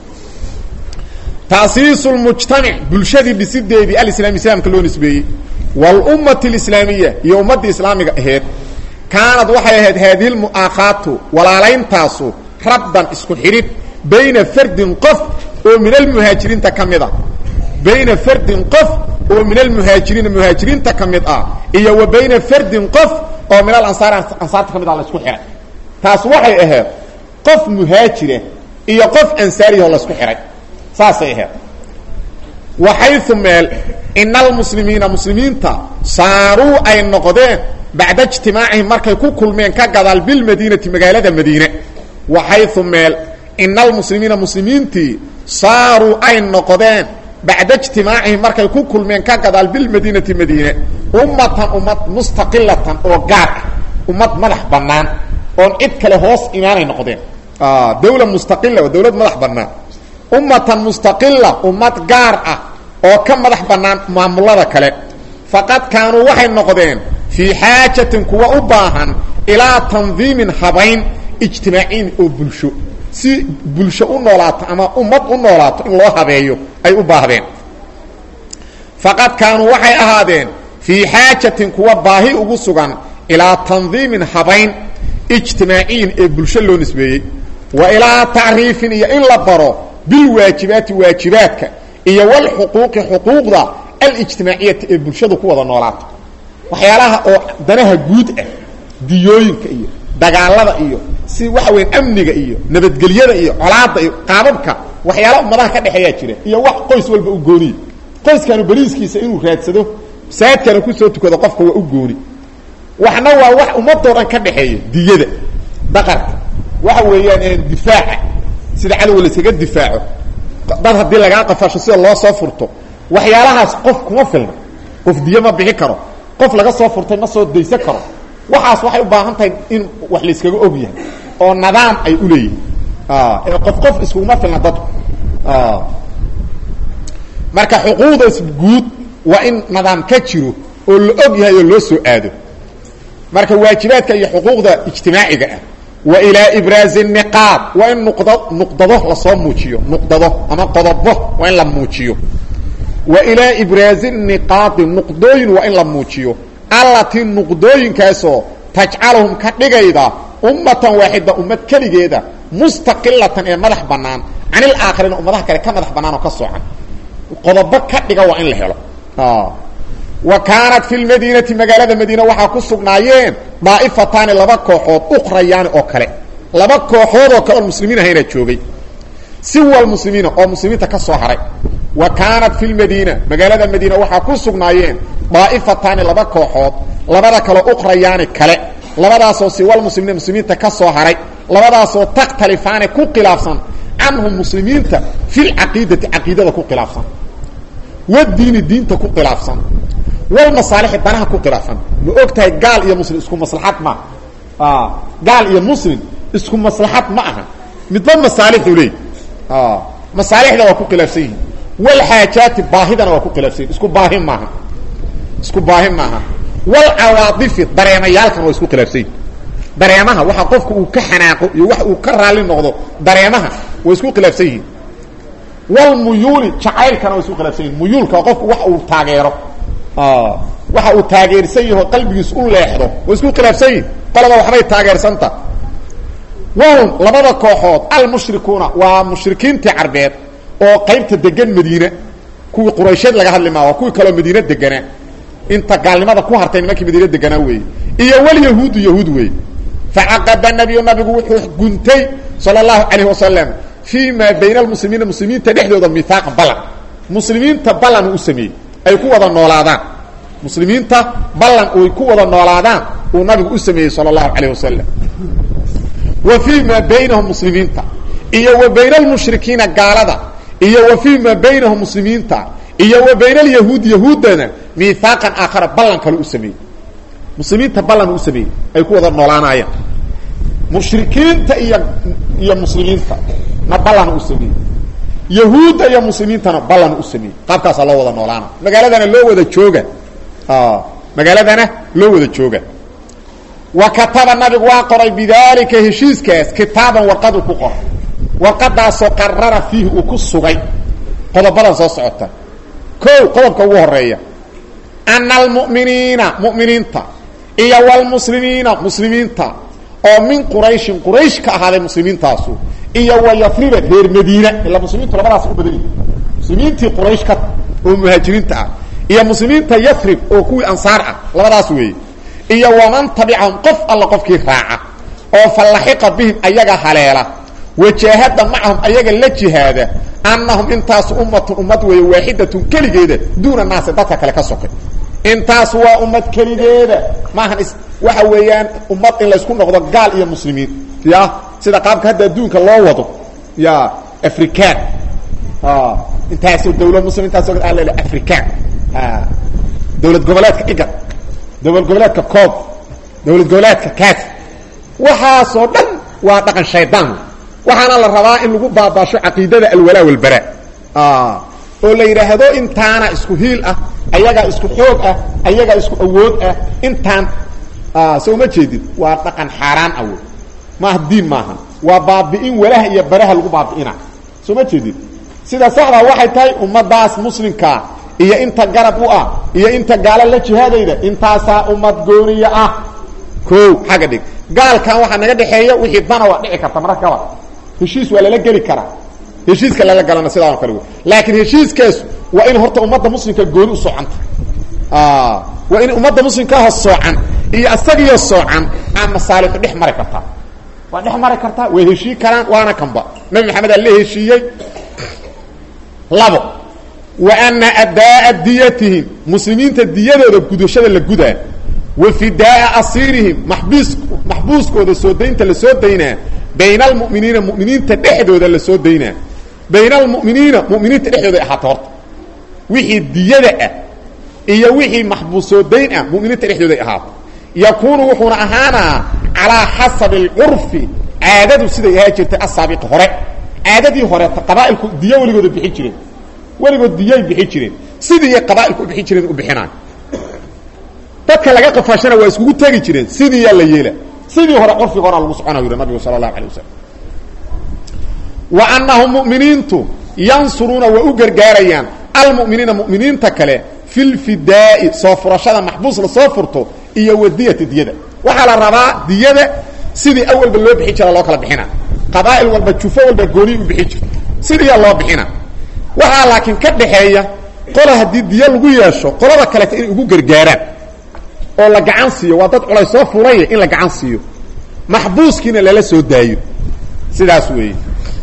taasiisu lmujtamac bulshadii dhisideedii alislami islaamka loo nisbeeyey walummati alislaamiya iyo ummaddii islaamiga aheed kaanad waxay ahayd haadihi lmu'aakhaatu walaalayntaasu rabdan isku xidhid bayna fardin qof oo min almuhaajiriinta ka mid a bayna fardin qof oo min almuhaajiriina muhaajiriinta ka mid ah iyo wa bayna fardin qof oo min alansaar ansaarta ka mid ah la isku xihay taas waxay ahayd qof muhaajira iyo qof ansaariyahoo la isku xihay saasay ahayd waxaysu meel ina almuslimiina muslimiinta saaruu ay noqdeen bacda ijtimaacihim markay ku kulmeen ka gadaal bilmadiinati magaalada madiine waxaysu meel ina almuslimiina muslimiintii saaruu ay noqdeen bacda ijtimaacihim markay ku kulmeen ka gadaal bilmadiinati madiine ummatan ummad mustaqilatan oo gaar ah ummad madax bannaan oon cid kale hoos imaanay noqdeen dawla mustaqila waa dawlad madax bannaan ummatan mustaqila ummad gaar ah oo ka madax bannaan maamulada kale faqad kaanuu waxay noqdeen fii xaajatin kuwa u baahan ilaa tandiimin habayn ijtimaaciin oo bulsho si bulsho u noolaato ama ummad u noolaato in loo habeeyo ay u baahdeen faqad kaanuu waxay ahaadeen fii xaajatin kuwa baahi ugu sugan ilaa tandiimin habayn ijtimaaciyin ee bulsho loo nisbeeyey wa ilaa tacriifin iyo in la baro bilwaajibaati waajibaadka iyo walxuquuqi xuquuqda alijtimaaciyati ee bulshadu ku wada noolaato waxyaalaha oo danaha guud ah diyooyinka iyo dagaalada iyo si waxa weya amniga iyo nabadgelyada iyo colaadda iyo qaababka waxyaala ummadaha ka dhexeeyaa jira iyo wax qoys walba u gooniya qoyskanu beriiskiisa inuu raadsado masaajidkana kusoo tukado qofka waa u gooni waxna waa wax ummadoo dhan ka dhexeeya diyada daqarka waxa weeyaan difaaca sida cadowga layskaga difaaco dad haddii lagaa qafasho sida loo soo furto waxyaalahaas qof kuma filna qof diyo ma bixi karo qof laga soo furtay ma soo daysan karo waxaas waxay u baahan tahay in wax layskaga og yahay oo nidaam ay u leeyihin ee qof qof iskuguma filna dadku marka xuquuqdaas guud waa in nidaam ka jiro oo la og yahay oo loo soo aado marka waajibaadka iyo xuquuqda ijtimaaciga ah wa ilaa ibraazi niqaad waa in nuqda nuqdado lasoo muujiyo nuqdado ama qodobo waa in la muujiyo wa ilaa ibraazi niqaadi nuqdooyin waa in la muujiyo allatii nuqdooyinkaasoo tajcaluhum ka dhigayda ummatan waaxida ummad keligeeda mustaqilatan ee madax banaan can ilaakhariina ummadaha kale ka madax banaan oo ka soocan qodobo ka dhiga waa in la helo wa kaanat fi lmadiinati magaalada madiina waxaa ku sugnaayeen daa'ifataani laba kooxood ukhrayaani oo kale laba kooxood oo kale oon muslimiin ahayna joogay siwal muslimiina oo muslimiinta ka soo haray wa kaanat fi lmadiina magaalada madiina waxaa ku sugnaayeen daa'ifataani laba kooxood labada kaleo ukhrayaani kale labadaasoo siwal muslimiina muslimiinta ka soo haray labadaasoo takhtalifaani ku khilaafsan canhum muslimiinta fi lcaqiidati caqiidada ku khilaafsan wadiini diinta ku khilaafsan walmasaalixi danaha ku khilaafsan ma og tahay gaal iyo muslim isku maslaxad ma gaal iyo muslim isku maslaxad ma aha midba masaalixu leey masaalixda waa ku khilaafsan yihin walxaajaati baahidana waa ku khilaafsan yihin isku baahi maaha isku baahi maaha walcawaadifi dareemayaalkana waa isku khilaafsan yihin dareemaha waxa qofka uu ka xanaaqo iyo wax uu ka raalli noqdo dareemaha way isku khilaafsan yihiin walmuyuuli jacaylkana way isku khilaafsan yihin muyuulka waa qofku wax uu taageero waxa uu taageersan yaho qalbigiis u leexdo way isku khilaafsan yihin qolaba waxbay taageersanta wahum labada kooxood almushrikuuna waa mushrikiintii carbeed oo qaybta degan madiine kuwii quraysheed laga hadli maa waa kuwii kaloo madiine deganaa inta gaalnimada ku hartay nimankii madiine deganaa weeye iyo walyahuudu yahuud weeye facaqada nabiyu nabigu wuxuu guntay sala allahu calayhi wasalam fii maa bayna almuslimiina muslimiinta dhexdooda mihaaqa ballan muslimiinta ballan uu u sameeyey ay ku wada noolaadaan muslimiinta ballan ay ku wada noolaadaan uu nabigu u sameeyey sala allahu calayh wasalam wa fii maa baynahum muslimiinta iyo wa bayna almushrikiina gaalada iyo wa fii maa baynahum muslimiinta iyo wa bayna alyahuud yahuuddana mihaaqan aakhara ballan kale u sameeyey muslimiinta ballan uu u sameeyey ay ku wada noolaanayaan mushrikiinta iyo iyo muslimiinta na ballan u sameeyey yahuudda iyo muslimiintana ballan u sameeyey qaabkaasaa loo wada noolaana magaaladana loo wada jooga magaaladana loo wada jooga wa kataba nabigu waa qoray bidaalika heshiiskaas kitaaban warqaduu ku qoray warqadaasoo qarara fiihi uu ku sugay qodobadan soo socota ko qodobka ugu horeeya ana almu'miniina mu'miniinta iyo wlmuslimiina muslimiinta oo min qurayshin quraysh ka ahaaday muslimiintaasu iyo wa yafriba reer madiina ilaa muslimiintu labadaas u badan yihin muslimiintii quraysh ka oo muhaajiriinta ah iyo muslimiinta yafrib oo kuwii ansaar ah labadaas weeye iyo waman tabicahum qof alla qofkii raaca oo fallaxiqa bihim ayaga haleela wajaahada macahum ayaga la jihaada annahum intaasu ummatun ummad weeye waaxidatun keligeeda duuna naasi dadka kale ka sokay intaas waa ummad keligeeda maahan is waxa weeyaan ummad in laysku noqdo gaal iyo muslimiin ya sida qaabka hadda adduunka loo wado ya african intaasoo dawla muslim intaasoo al african dawlad goboleedka igad dawlad goboleedka coob dawlad goboleedka kaas waxaasoo dhan waa dhaqan shaydaan waxaana la rabaa in lagu baabaasho caqiidada alwalaa walbara oo la yidhaahdo intaana isku hiil ah ayagaa isku xoog ah ayagaa isku awood ah intaan soo ma jeedid waa dhaqan xaaraan ah wey maaha diin maaha waa baabi'in walaha iyo baraha lagu baabi'ina soo ma jeedid sida saxdaa waxay tahay ummadaas muslimkaa iyo inta garab u ah iyo inta gaalo la jihaadayda intaasaa ummad gooniya ah ko xagga dhig gaalkan waxaa naga dhexeeya wixii dana waa dhici karta mararka gaba heshiis waa lala geli karaa heshiiska lala galana sidaano kale wey laakiin heshiiskaas waa in horta ummadda muslimka gooni u soocanta waa in ummadda muslimkaaho soocan iyo asagiyo soocan aa masaalixu dhex mari kartaa waa dhex mari kartaa way heshii karaan waana kanba nabi maxamed aa la heshiiyey labo wa ana adaa'a diyatihim muslimiinta diyadooda gudashada la gudaa wa fidaaa asiirihim maxbiis maxbuuskooda soo daynta la soo daynaa bayna almu'miniina mu'miniinta dhexdooda la soo daynaa bayna almu'miniina mu'miniinta dhexdooda ahaata horta wixii diyada ah iyo wixii maxbuus soo dayn ah mu'miniinta dhexdooday ahaato yakuunu wuxuuna ahaanaa calaa xasabi alcurfi caadadu siday ahaa jirtay asaabiqi hore caadadii horeeta qabaa'ilku diyo weligooda bixin jireen weligood diyay bixin jireen sidii qabaailku u bixin jireen u bixinaan dadka laga qafaashana waa iskugu tegi jireen sidiiyaa la yeela sidii hore curfiga horaa lagu soconayo yidhi nabigu sala allahu alay wasalam wa annahum mu'miniintu yansuruuna waa u gargaarayaan almu'miniina mu'miniinta kale fi lfidaa'i soo furashada maxbuus la soo furto iyo wadiyati diyada waxaa la rabaa diyada sidii awalba loo bixin jira loo kala bixina qabaa'il walba jufo walba gooni u bixi jirto sidiiyaa loo bixina waxaa laakiin ka dhaxeeya qola haddii diyo lagu yeesho qolada kaleeta inay ugu gargaaraan oo la gacan siiyo waa dad culay soo fulaya in la gacan siiyo maxbuuskiina lala soo daayo sidaas weeye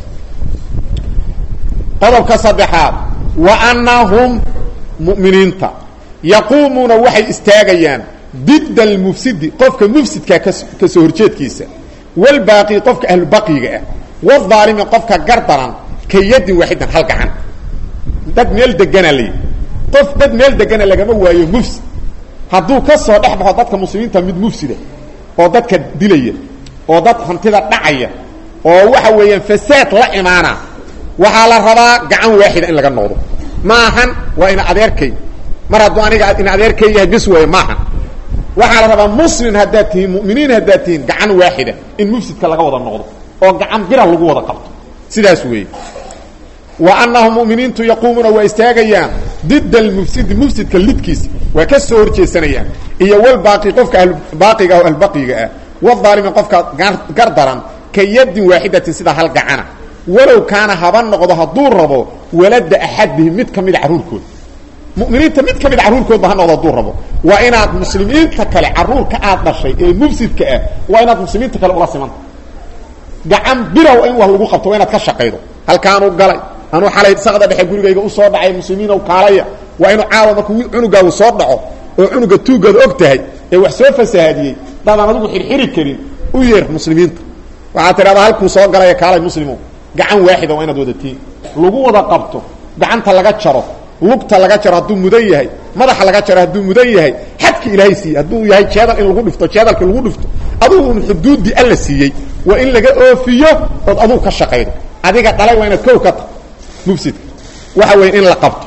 qodobka saddexaad wa annahum mu'miniinta yaquumuuna waxay istaagayaan didda almufsidi qofka mufsidkaa ka soo horjeedkiisa walbaaqi qofka ahlubaqiga ah wadaalimi qofka gardaran ka yadin waaxidan hal gacan dad meel degana layi qof dad meel degana lagama waayo mufsid hadduu ka soo dhex baxo dadka muslimiinta mid mufsida oo dadka dilaya oo dad hantida dhacaya oo waxa weeyaan fasaad la imaana waxaa la rabaa gacan waaxida in laga noqdo maahan waa ina adeerkay mar hadduu aniga ina adeerkay yahay bis weeye maahan waxaa la rabaa muslim haddaad tihiin mu'miniin haddaad tihiin gacan waaxida in mufsidka laga wada noqdo oo gacan bira lagu wada qabto sidaas weeye wa annahum mu'miniintu yaquumuuna waa istaagayaan didda almufsidi mufsidka lidkiisa waa ka soo horjeesanayaan iyo walbaaqi qofka baaqiga ah o albaqiga ah wadaalimi qofka gardaran ka yadin waaxidatin sida hal gacana walow kaana haba noqdo hadduu rabo walada axadihim mid ka mida carruurkooda muminiinta mid ka mid carruurkoodba ha noqdo hadduu rabo waa inaad muslimiinta kale carruurka aad dhashay ee mufsidka ah waa inaad muslimiinta kale ula simanta gacan birow in wax lagu qabto waa inaad ka shaqaydo halkaanuu galay anuu xalay saqda dhexe gurigayga usoo dhacay muslimiinow kaalaya waa inuu caawa markuu cunugaagu soo dhaco oo cunuga tuugaad og tahay ee wax soo fasahaadiyey dadaan adigu xirxiri karin u yeer muslimiinta waxaad tidhahdaa halkuu soo galaya kaalay muslimo gacan waaxida waa inaad wadatiin lagu wada qabto gacanta laga jaro lugta laga jaro hadduu mudan yahay madaxa laga jaro hadduu mudan yahay xadka ilaahay siiyey hadduu yahay jeedal in lagu dhifto jeedalka lagu dhifto adugu un xuduuddii alla siiyey waa in laga oofiyo ood adugu ka shaqaydo adiga dhalay waa inaad kow ka ta mufsidka waxa weeye in la qabto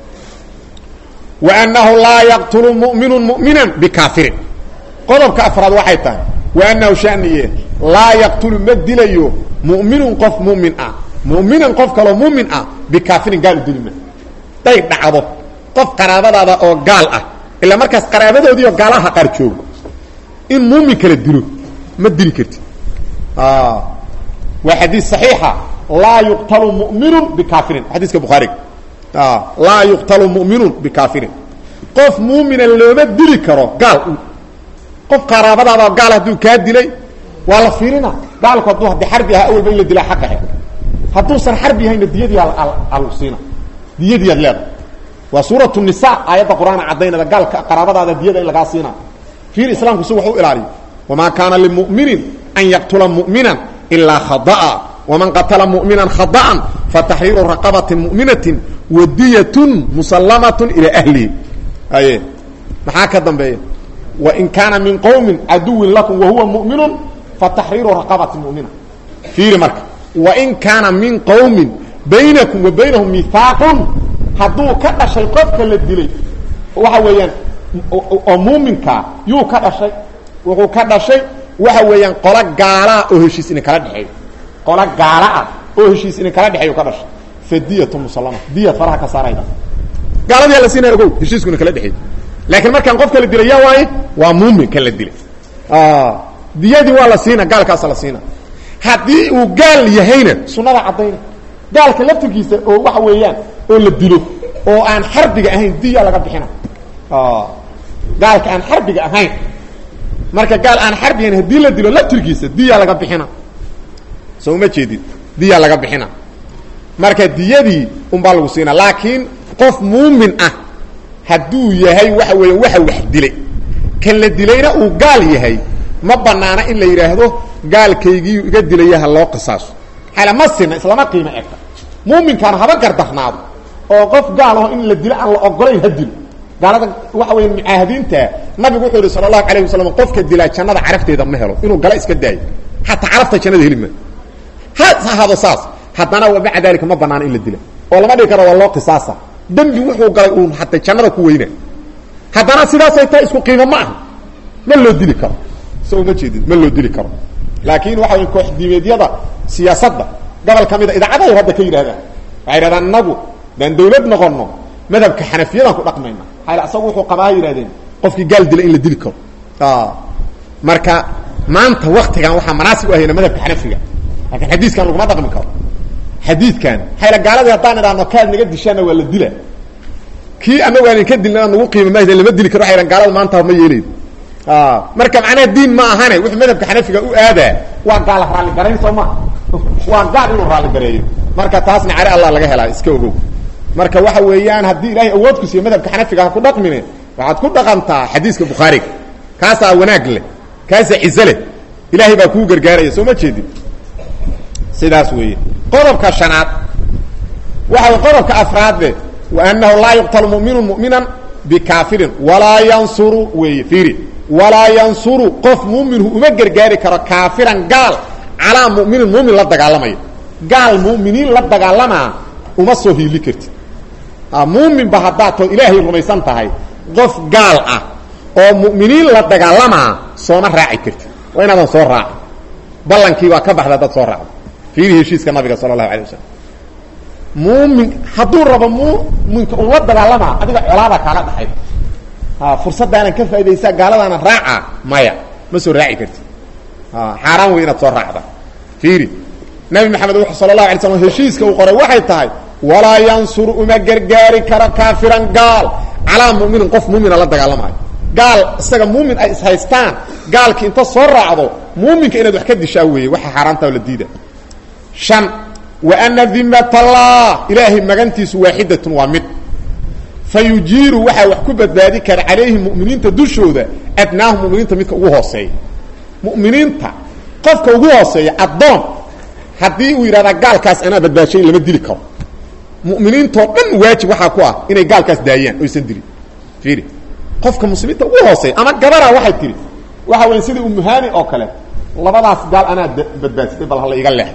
wa annahu laa yaqtulu mu'minun mu'minan bikaafirin qodobka afraad waxay tahay wa annahu shaniye laa yaqtulu ma dilayo mu'minun qof mu'min ah mu'minan qof kaloo mu'min ah bikaafirin gaal u dilima day dhacdo qof qaraabadaada oo gaal ah ilaa markaas qaraabadoodii oo gaalaha qaar joogo in muumin kala dilo ma dili kartid waa xadiis saxiixa laa yuqtalu mu'minun bikaafirin xadiiska bukhaariga laa yuqtalu mu'minun bikaafirin qof muumina looma dili karo gaal qof qaraabadaada oo gaal hadduu kaa dilay waa la fiirina gaalku hadduu haddii xarbi ahaa awalba in la dilaa xaqahe hadduusan xarbi ahayna diyadii alusiina diyadiiad leedahay waa suuratu nisa aayadda qur-aan caddaynada gaalka qaraabadaada diyada in lagaa siina fiir islaamku si wax u ilaaliyo wamaa kaana limuminin an yaqtula mu'minan ilaa khada'a waman qatala mu'minan khada'an fataxriiru raqabatin mu'minatin wadiyatun musallamatun ilaa ahlihi aye maxaa ka dambeeya wain kaana min qowmin caduwin lakum wahuwa mu'minun fataxriiru raqabatin mu'mina fiiri marka wain kaana min qowmin baynakum wa baynahum mihaaqun hadduu ka dhashay qofka la dilay waxa weeyaan oo muuminkaa yuu ka dhashay wuxuu ka dhashay waxa weeyaan qolo gaalaa oo heshiis idin kala dhexeeyo qolo gaala ah oo heshiis idin kala dhexeeyo ka dhashay fadiyatu musallama diyad faraha ka saarayda gaaladiyaa la siinaya ogow heshiisku idin kala dhexeeyo laakiin markaan qofka la dilay yaa waaye waa muumin kan la dilay diyadii waa la siina gaalkaasa la siina haddii uu gaal yahayna sunada caddayna gaalka laftirkiisa oo waxa weeyaan oo la dilo oo aan xarbiga ahayn diya laga bixina gaalka aan xarbiga ahayn marka gaal aan xarbigahayn haddii la dilo laftirkiisa diya laga bixina soo uma jeedid diya laga bixina marka diyadii unbaa lagu siina laakiin qof muumin ah hadduu yahay waxa weeya waxa wax dilay kan la dilayna uu gaal yahay ma banaana in la yidhaahdo gaalkaygii iga dilaya ha loo qisaaso xala ma sina islama qiimo egta muuminkaana haba gardarnaado oo qof gaal aho in la dilo aan la ogolayn ha dilo gaalada waxa weya mucaahadiinta nabigu wuxuu yihi sala allahu alayh wasalam qofka dilaa jannada carafteeda ma helo inuu gala iska daayo xataa carafta jannada heli ma ha ahaado saas haddana wa maca dalika ma banaana in la dila oo lama dhigi karo waa loo qisaasa dembi wuxuu galay uun hata jannada ku weyna haddana sidaasay tahay isku qiimo ma aha ma loo dili karo so uma jeedid ma loo dili karo laakiin waxa way koox diimeedyada siyaasadda gobol ka mida idaacadahay hadda ka yidhahdaan waxay yidhahdaan inagu daan dawlad noqono madhabka xanafiyadaan ku dhaqmayna hayl asagu wuxuu qabaa yidhahdeen qofkii gaal dila in la dili karo marka maanta waktigan waxaa manaasib u ahayna madhabka xanafiga laakiin xadiiskan laguma dhaqmi karo xadiidkan hayla gaaladii haddaan idhaahno kaad naga dishaana waa la dila kii anagu aan ka dilna nagu qiima ma lama dili karo haylan gaalada maanta ma yeelayd marka macnaha diin ma ahane wuxuu madhabka xanafiga u aadaa waa gaala raalli garayn soo ma waa gaal inuu raalli gareeyo marka taasna cari allah laga helaa iska ogow marka waxa weeyaan haddii ilaahay awood ku siiyo madhabka xanafiga ha ku dhaqmine waxaad ku dhaqantaa xadiiska bukhaariga kaasaa wanaag leh kaasaa cize leh ilaahay baa kuu gargaaraya soo ma jeedin sidaas weeye qodobka shanaad waxa qodobka afraadle wa annahu laa yuqtalu muminu muminan bikaafirin walaa yansuru weeye fiiri walaa yansuru qof muuminhu uma gargaari karo kaafiran gaal calaa muminin muumin la dagaalamaya gaal muminiin la dagaalamaa uma soo hiili kartid muuminba haddaad too ilaahay rumaysan tahay qof gaal ah oo mu'miniin la dagaalamaa sooma raaci kartid waa inaadan soo raacin ballankii waa ka baxda dad soo raacdo fiiri heshiiska nabiga sala allahu alay wasalam muumin hadduu rabo muuminka uu la dagaalamaa adiga colaada kaaga dhaxay fursaddaanan ka faa'idaysaa gaaladaana raaca maya ma soo raaci kartid xaaraan wey inaad soo raacda fiiri nabi maxamed wuxuu sala allahu alay slam heshiiska uu qoray waxay tahay walaa yansuru uma gargaari karo kaafiran gaal calaa muminin qof muumina la dagaalamaayo gaal isaga muumin ay ishaystaan gaalkii inta soo raacdo muuminka inaad wax ka dishaa weeye waxa xaaraanta la diida shan wa ana dimat allah ilaahay magantiisu waaxidatun waa mid fa yujiiru waxaa wax ku badbaadi kara calayhim mu'miniinta dushooda adnaahum muminiinta midka ugu hooseeya mu'miniinta qofka ugu hooseeya addoon haddii uu yidhahdaa gaalkaas anaa badbaashayn lama dili karo mu'miniintoo dhan waajib waxaa ku ah inay gaalkaas daayaan oysan dilin fiiri qofka muslimiinta ugu hooseeya ama gabaraa waxay tihi waxa weya sidii umuhani oo kale labadaas gaal anaa badbaadsaday bal hala iga leex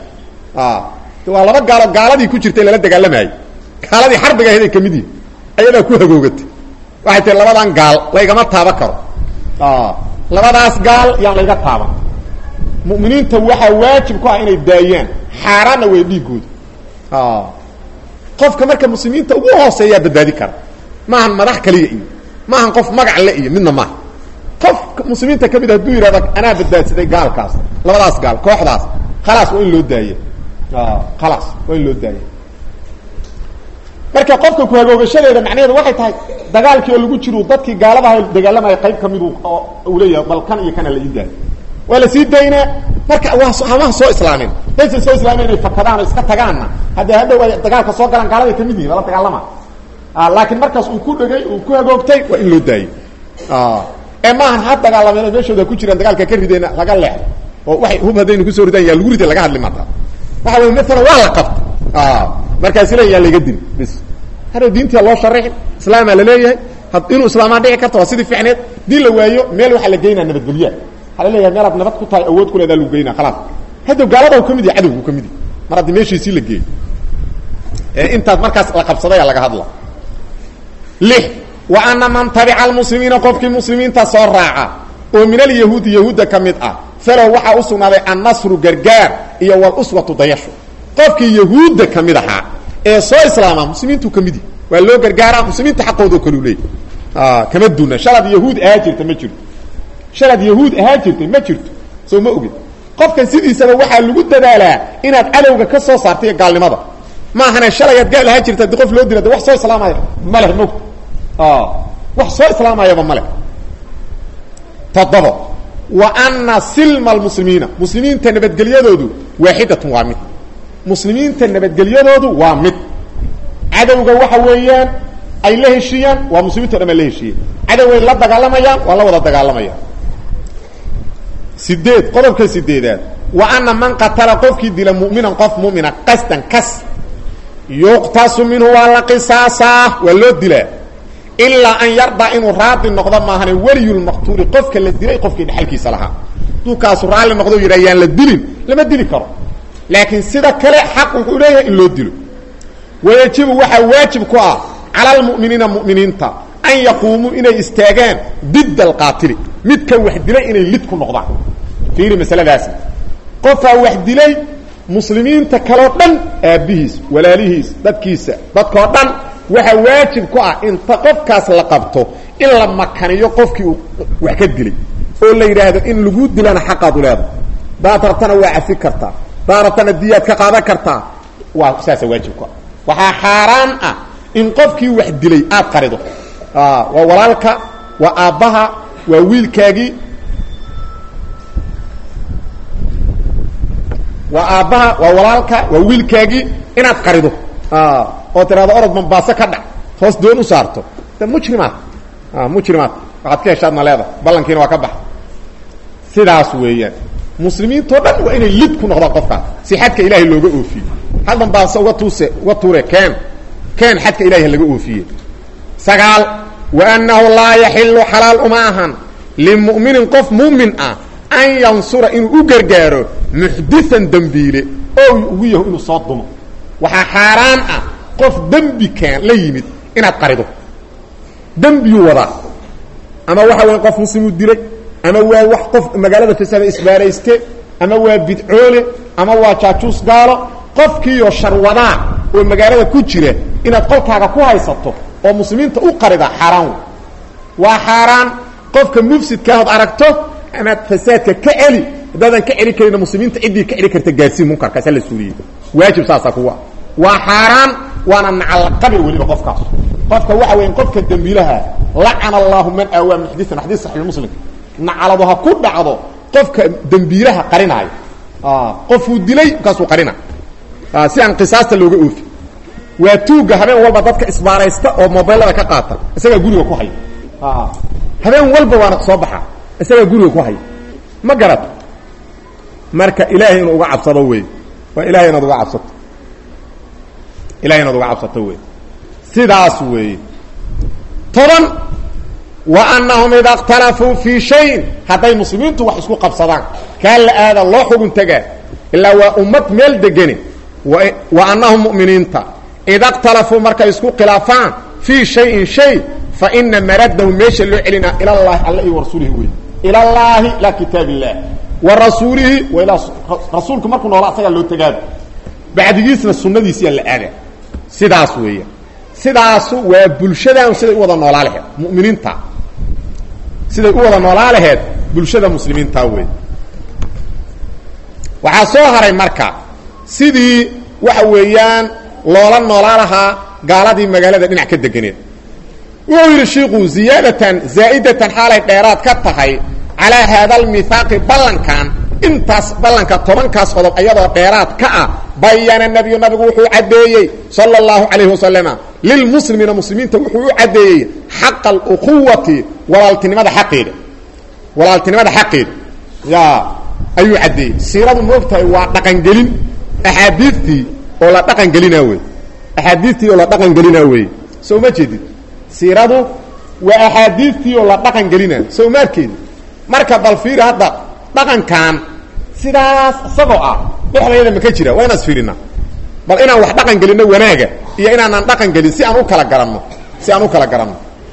waa laba gaalo gaaladii ku jirtay lala dagaalamayay gaaladii xarbiga ahayd ay kamid yihin ayadaa ku hagoogatay waxay tihi labadan gaal laygama taaban karo labadaas gaal yaan layga taaban mu'miniinta waxaa waajib ku ah inay daayaan xaaraanna way dhiigooda qofka marka muslimiinta ugu hooseeyaa badbaadi kara maahan madax kaliya iyo maahan qof magac le iyo midna maaha qof muslimiinta ka mid hadduu yidhahdo anaa badbaadsaday gaalkaas labadaas gaal kooxdaas khalaas waa in loo daaya khalaas waa in loo daaya marka qofka ku-hagoogashadeeda macnaheedu waxay tahay dagaalkii oo lagu jiro dadkii gaaladaha dagaalamaya qayb kamid uu leeyahay bal kan iyo kana la ii daayo waa la sii daynaa marka waa hamaha soo islaamin daysan soo islaamin inay fakadaan oo iska tagaanna haddee hadhow ay dagaalka soo galaan gaaladay kamid yihin lala dagaalama laakiin markaas uu ku dhegay uu ku hagoogtay waa in loo daayey ee maahan ha dagaalameen meeshooda ku jiraan dagaalka ka rideena laga leexdo oo waxay hub haddaynu kusoo ridaan yaa lagu riday laga hadli maata waxa wey maalan waa la qabta markaasi le yaa laga dili bis hadhow diintia loo sharixi islaamaa laleeyahay inuu islaamaa dhici karta waa sidii ficneed dii la waayo meel waxaa la geynaa nabadgelyaa waxaa la leeyahay meelaad nabad ku tahay awood ku leedaa lagu geynaa khalaas haddow gaalada u ka mid yahay cadowgu ka mid yahay mar haddii meeshiisii la geeyo ee intaas markaas la qabsadaya laga hadla lix wa ana man tabica almuslimiina qofkii muslimiinta soo raaca oo min alyahuudi yahuudda ka mid ah falow waxaa u sugnaaday annasru gargaar iyo waluswatu dayasho qofkii yahuudda ka mid ahaa ee soo islaama muslimiintu ka mid yahi waa loo gargaaraa muslimiinta xaqoodo kalu leeyay kama duna shalaad yahuud ahaa jirta ma jirto shalaad yahuud ahaa jirtay ma jirto soo ma ogid qofkan sidiisaba waxaa lagu dadaalaa inaad cadowga ka soo saartay gaalnimada maahane shalayaad gaal ahaa jirta haddii qof loo dila de wax soo islaamaya ma leh mogta wax soo islaamayaba ma leh toddobo wa ana silma almuslimiina muslimiinta nabadgelyadoodu waaxidatun waa mid muslimiinta nabadgelyadoodu waa mid cadowga waxa weeyaan ay la heshiiyaan waa muslimiinto dhan baa la heshiiyey cadowgay la dagaalamayaan waa la wada dagaalamayaan sideed qodobka sideedaad wa ana man qatala qofkii dila mu'minan qof mu'mina qasdan kas yuqtasu minhu waa la qisaasaa waa loo dilaa ilaa an yardaa inuu raadi noqdo maahane weliyulmaqtuuli qofka la dilay qofkii dhexalkiisa lahaa hadduu kaasu raalli noqdo yidha yaan la dilin lama dili karo laakiin sida kale xaq wuxuu leeyahay in loo dilo wayajibu waxaa waajib ku ah cala almu'miniina mu'miniinta an yaquumuu inay istaagaan didda alqaatili midka wax dilay inay lid ku noqdaan fiiri masaladaasi qofaa wax dilay muslimiinta kaloo dhan aabbihiis walaalihiis dadkiisa dadkoo dhan waxaa waajib ku ah inta qofkaas la qabto in la makaniyo qofkii uu wax ka dilay oo la yidhaahdo in lagu dilana xaqaad u leedahay daad rabtana waa cafi kartaa daaratana diyaad ka qaadan kartaa waa saasa waajibka waxaa xaaraan ah in qofkii wax dilay aad qarido waa walaalka waa aabbaha waa wiilkaagii waa aabbaha waa walaalka waa wiilkaagii inaad qarido oo tiraado orod mambaaso ka dhac hoos doon u saarto de mujrimaad mujrimaad waxaad ka heshaadna leeda ballankiina waa ka baxa sidaas weeyaan muslimiintao dhan waa inay lid ku noqdaan qofkaas si xadka ilaahay looga oofiye hal mambaaso uga tuuse uga tuure keen keen xadka ilahay laga oofiye sagaal wa annahu laa yaxilu xalaal uma ahan limu'minin qof muumin ah an yansura inuu u gargaaro muxdian dembiile oo ugu yaho inuu soo dumo waxaa xaaraan ah qof dembi keen la yimid inaad qarido dembiyuu wadaa ama waxa weya qof muslimuu dilay ama waa wax qof magaalada fasaada isbaarayste ama waa bidcoole ama waa jaajuus gaalo qofkiiyo sharwadaa oo magaalada ku jira inaad qolkaaga ku haysato oo muslimiinta u qarida xaaraan waa xaaraan qofka mufsidkaahood aragto amaad fasaadka ka celi haddaadan ka celi karina muslimiinta ciddii ka celi karta gaarsiin munkarkaasa la suuriyey waajib saasa kuwa waa xaaraan waana nacalaqabi weliba qofkaas qofka waxa weya qofka dembiilaha lacana allahu man aawaa muxdian xadiis saxiix muslim nacaladu ha ku dhacdo qofka dembiilaha qarinaayo qofuu dilay markaasuu qarina si aan qisaasta looga oofi waa tuugga habeen walba dadka isbaaraysta oo mobaylada ka qaata isagaa guriga ku haya habeen walba waana soo baxa isagaa guriga ku haya ma garat marka ilaahay inuu uga cabsado wey waa ilahay inaad uga cabsato ilahay inaad uga cabsato wey sidaas weeye toban wa annahum ida اkhtalafuu fii shayin hadday muslimiintu wax isku qabsadaan kaa la aada loo xugun tegaa ilaa waa ummad meel degani wa annahum mu'miniinta ida اkhtalafuu markay isku khilaafaan fii shayin shay fa ina maradahu meesha loo celinaa ila llahi alla iyo warasuulihi wey ila llaahi laa kitaab illah wa rasuulihi wa ilaa rasuulku markuu noola asagaa loo tegaaba bacdigiisna sunadiisiyaa la aada sidaas weeya sidaasu waa bulshadan siday u wada noolaa laheed muminiinta siday u wada noolaa laheed bulshada muslimiinta wey waxaa soo haray marka sidii waxa weeyaan loola noolaa lahaa gaaladii magaalada dhinac ka deganeed wuxuu yidhi shiiku ziyaadatan zaa'idatan xaalay dheeraad ka tahay calaa haada almithaaqi ballankan intaas ballanka tobankaas qodob ayadoo dheeraad ka ah bayana nebiyu nabigu wuxuu caddeeyey sala allahu calayhi wasalama lilmuslimiina muslimiinta wuxuu u caddeeyey xaqa aluquwati walaaltinimada xaqeeda walaaltinimada xaqeeda ya ayuu caddeeyey siiradu moogtahay waa dhaqangelin axaadiidtii oo la dhaqangelinaa wey axaadiidtii oo la dhaqangelinaa wey soo ma jeedid siiradu waa axaadiidtii oo la dhaqangelinaa soo ma arkeedi marka bal fiiri hadda dhaqankan sidaas isagoo ah dhexdayada ma ka jira waa inaan isfiirina bal inaan wax dhaqan gelinno wanaaga iyo inaanaan dhaqan gelin si aan u kala garanno si aan u kala garanno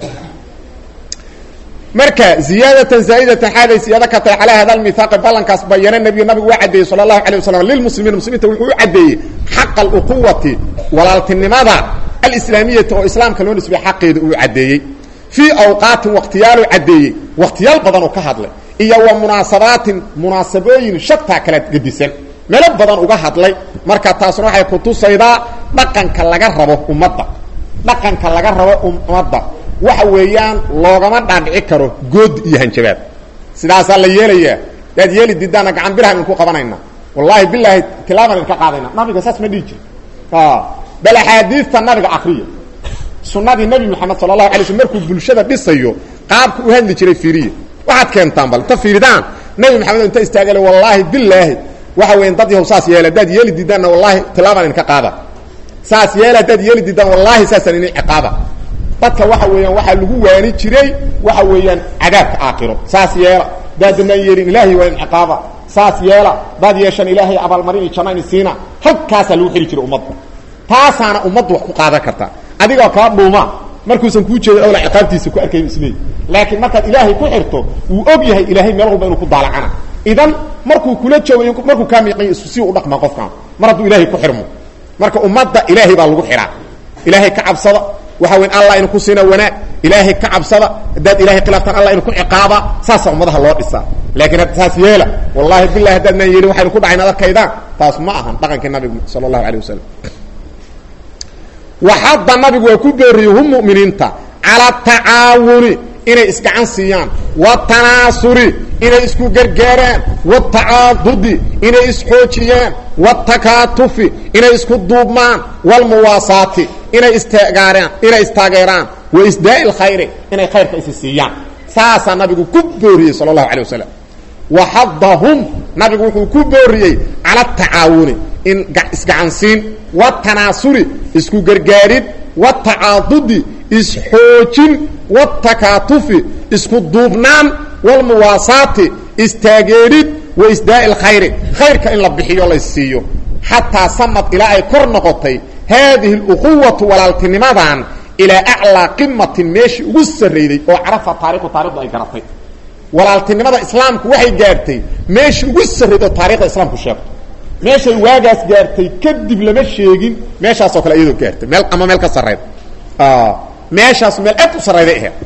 marka ziyaadatan zaa'idatan xaaday siyaado ka tahay calaa hada almithaaqi ballankaas bayana nebiyu nabigu waa caddeeyey sala allahu alay wasalam lilmuslimiina muslimiinta wuxuu u caddeeyey xaqa aluquwati walaaltinimada alislaamiyati oo islaamka loo nisbay xaqeeda uu caddeeyey fii awqaatin wakhtiyaalu caddeeyey wakhtiyaal badan oo ka hadlay iyo wa munaasabaatin munaasabooyin shataa kala gedisan meelo badan uga hadlay marka taasna waxay kutusaydaa dhaqanka laga rabo ummadda dhaqanka laga rabo ummadda waxa weeyaan loogama dhaadhici karo good iyo hanjabaad sidaasaa la yeelayaa daad yeeli didaana gacan biraha idinku qabanayna wallaahi bilaahi tilaabaan idinka qaadayna nabiga saas ma dhihi jiri bal axaadiista nabiga akriya sunadii nebi moxamed sala allahu alay slm markuu bulshada dhisayo qaabka u hadli jiray fiiriya waxaad keentaan bal inta fiiridaan nebi maxamed inta istaagale wallaahi bilaahi waxa weya dad yahow saas yeela haddaad yeeli diidaanna wallaahi tilaabaan idinka qaada saas yeela haddaad yeeli diidaan wallaahi saasaan idin ciqaaba dadka waxa weeyaan waxaa lagu waani jiray waxa weeyaan cadaabka aakhiro saas yeela daadinaan yeelin ilaahay waa idin ciqaaba saas yeela daad yeeshan ilaahay abaalmarin iyo janno ini siina halkaasaa lagu xeli jiray ummadda taasaana ummaddu wax ku qaadan karta adigoo kaa dhuuma markuusan kuu jeedin awla ciqaabtiisa ku arkayn isleey laakiin markaad ilaahay ku xirto wuu og yahay ilaahay meel walba inuu ku daalacana idan markuu kula joogayo markuu kaa miiqayo isu si u dhaqma qofkaan mar hadduu ilaahay ku xirmo marka ummadda ilaahay baa lagu xihaa ilaahay ka cabsada waxa weyn allah inu ku siina wanaag ilaahay ka cabsada haddaad ilahay khilaaftaan allah inu ku ciqaaba saasaa ummadaha loo dhisaa laakiin hadda saas yeela wallahi bilahi haddaadnaan yeelin waxaynu ku dhacayn ad arkaydaan taas ma ahan dhaqankii nabigu sala allahu alay wasalam waxadda nabigu waa ku booriyey hum mu'miniinta cala tacaawuni inay isgacan siiyaan watanaasuri inay isku gargaaraan watacaadudi inay isxoojiyaan watakaatufi inay isku duubmaan walmuwaasaati inay istaageeraan inay istaageeraan wa isdaa'i lkhayri inay khayrka isi siiyaan saasaa nabigu ku booriyey sala allahu alay wasalam waxadahum nabigu wuxuu ku booriyey cala atacaawuni in isgacansiin watanaasuri isku gargaarid watacaadudi isxoojin watakaatufi isku duubnaan walmuwaasaati istaageerid wa isdaa'i lkhayri khayrka in la bixiyo la siiyo xataa samad ilaa ay kor noqotay haadihi اluquwatu walaaltinimadan ilaa aclaa qimatin meeshii ugu sarrayday oo carafa taariku taarikhdu ay garatay walaaltinimada islaamku waxay gaartay meeshii ugu sarrayday oo taarikhda islaamku sheegto meeshay waagaas gaartay kadib lama sheegin meeshaasoo kale iyadoo gaartay meel ama meel ka sarrayda meeshaas meel aad u sarrayday aheed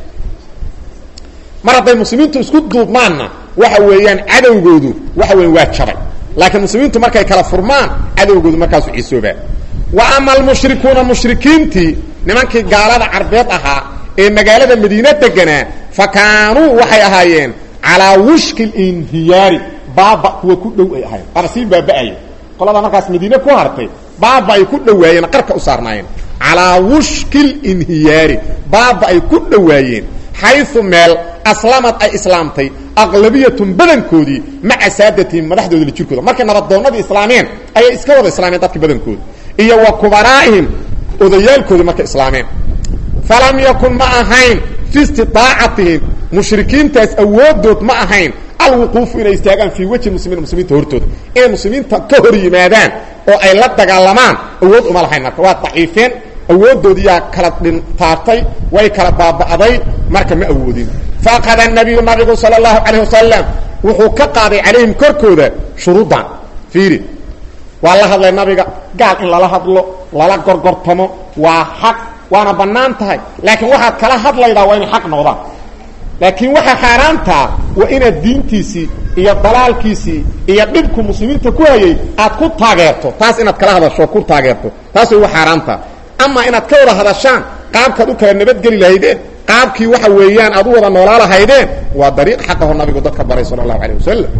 mar hadday muslimiintu isku duubmaanna waxa weeyaan cadowgoodu waxa weya waa jabay laakiin muslimiintu markay kala furmaan cadowgoodu markaasu cisoobaa wa ama almushrikuuna mushrikiintii nimankii gaalada carbeed ahaa ee magaalada madiine deganaa fa kaanuu waxay ahaayeen calaa wushki linhiyaari baaba kuwa ku dhow ay ahayen waana sii baaba'aya qolada markaas madiine ku hartay baaba ay ku dhowaayeen qarka u saarnaayeen calaa wushki linhiyaari baaba ay ku dhowaayeen xayu meel aslamad ay islaamtay aqlabiyatun badankoodii maca saadatihim madaxdooda la jirkooda markay nabadoonnadii islaameen ayay iska wada islaameen dadkii badankooda iyo wa kubaraa'ihim odayaalkoodii markay islaameen falam yakun ma ahayn fi istiaacatihim mushrikiintaas awoodood ma ahayn alwuquufu inay istaagaan fii wejhi muslimiin muslimiinta hortooda inay muslimiinta ka hor yimaadaan oo ay la dagaalamaan awood uma lahayn marka waa daciifeen awooddoodiyaa kala dhintaartay way kala baaba'day marka ma awoodin faakada nabiyu nabigu sala allahu calayh wasalam wuxuu ka qaaday calayhim korkooda shuruudan fiiri waa la hadlay nabiga gaal in lala hadlo lala gorgortamo waa xaq waana bannaan tahay laakiin waxaad kala hadlaydaa waa inay xaq noqdaan laakiin waxaa xaaraantaa waa inaad diintiisii iyo dalaalkiisii iyo dhibku muslimiinta ku hayay aad ku taageerto taas inaad kala hadasho ku taageerto taas way wa xaaraantaa ama inaad ka wada hadashaan qaabkaad u kala nabadgeli lahaydeen qaabkii waxa weeyaan aad u wada noolaa lahaydeen waa dariiq xaqaho nabigu dadka baray sala allahu calayh wasalam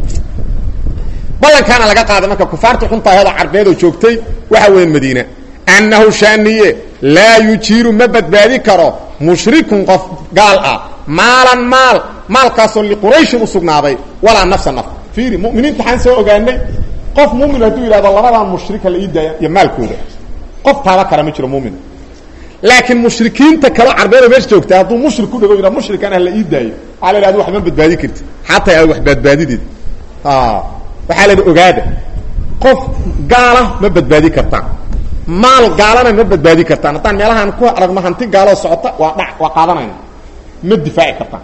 ballankaana laga qaaday marka kufaarta xuntaahooda carbeedoo joogtay waxa weyan madiina annahu shaaniye laa yujiiru ma badbaadi karo mushrikun qof gaal ah maalan maal maalkaasoo liqurayshin u sugnaaday walaa nafsa naf fiiri muminiinta waxaan soo ogaanay qof mumin hadduu yidhahdo labadan mushrika la ii daaya iyo maalkooda qof taaba kara ma jiro mumin laakiin mushrikiinta kaleo carbeeda meesha joogta hadduu mushrik ku dhago yidhah mushrikan ah la ii daayo waxaa la yidhahda wax ma badbaadi karti xataa aad wax badbaadideed waxaa la yidhi ogaada qof gaala ma badbaadi kartaan maal gaalana ma badbaadi kartaan haddaan meelahaan ku aragno hanti gaaloo socota waa dha waa qaadanayna ma difaaci kartaan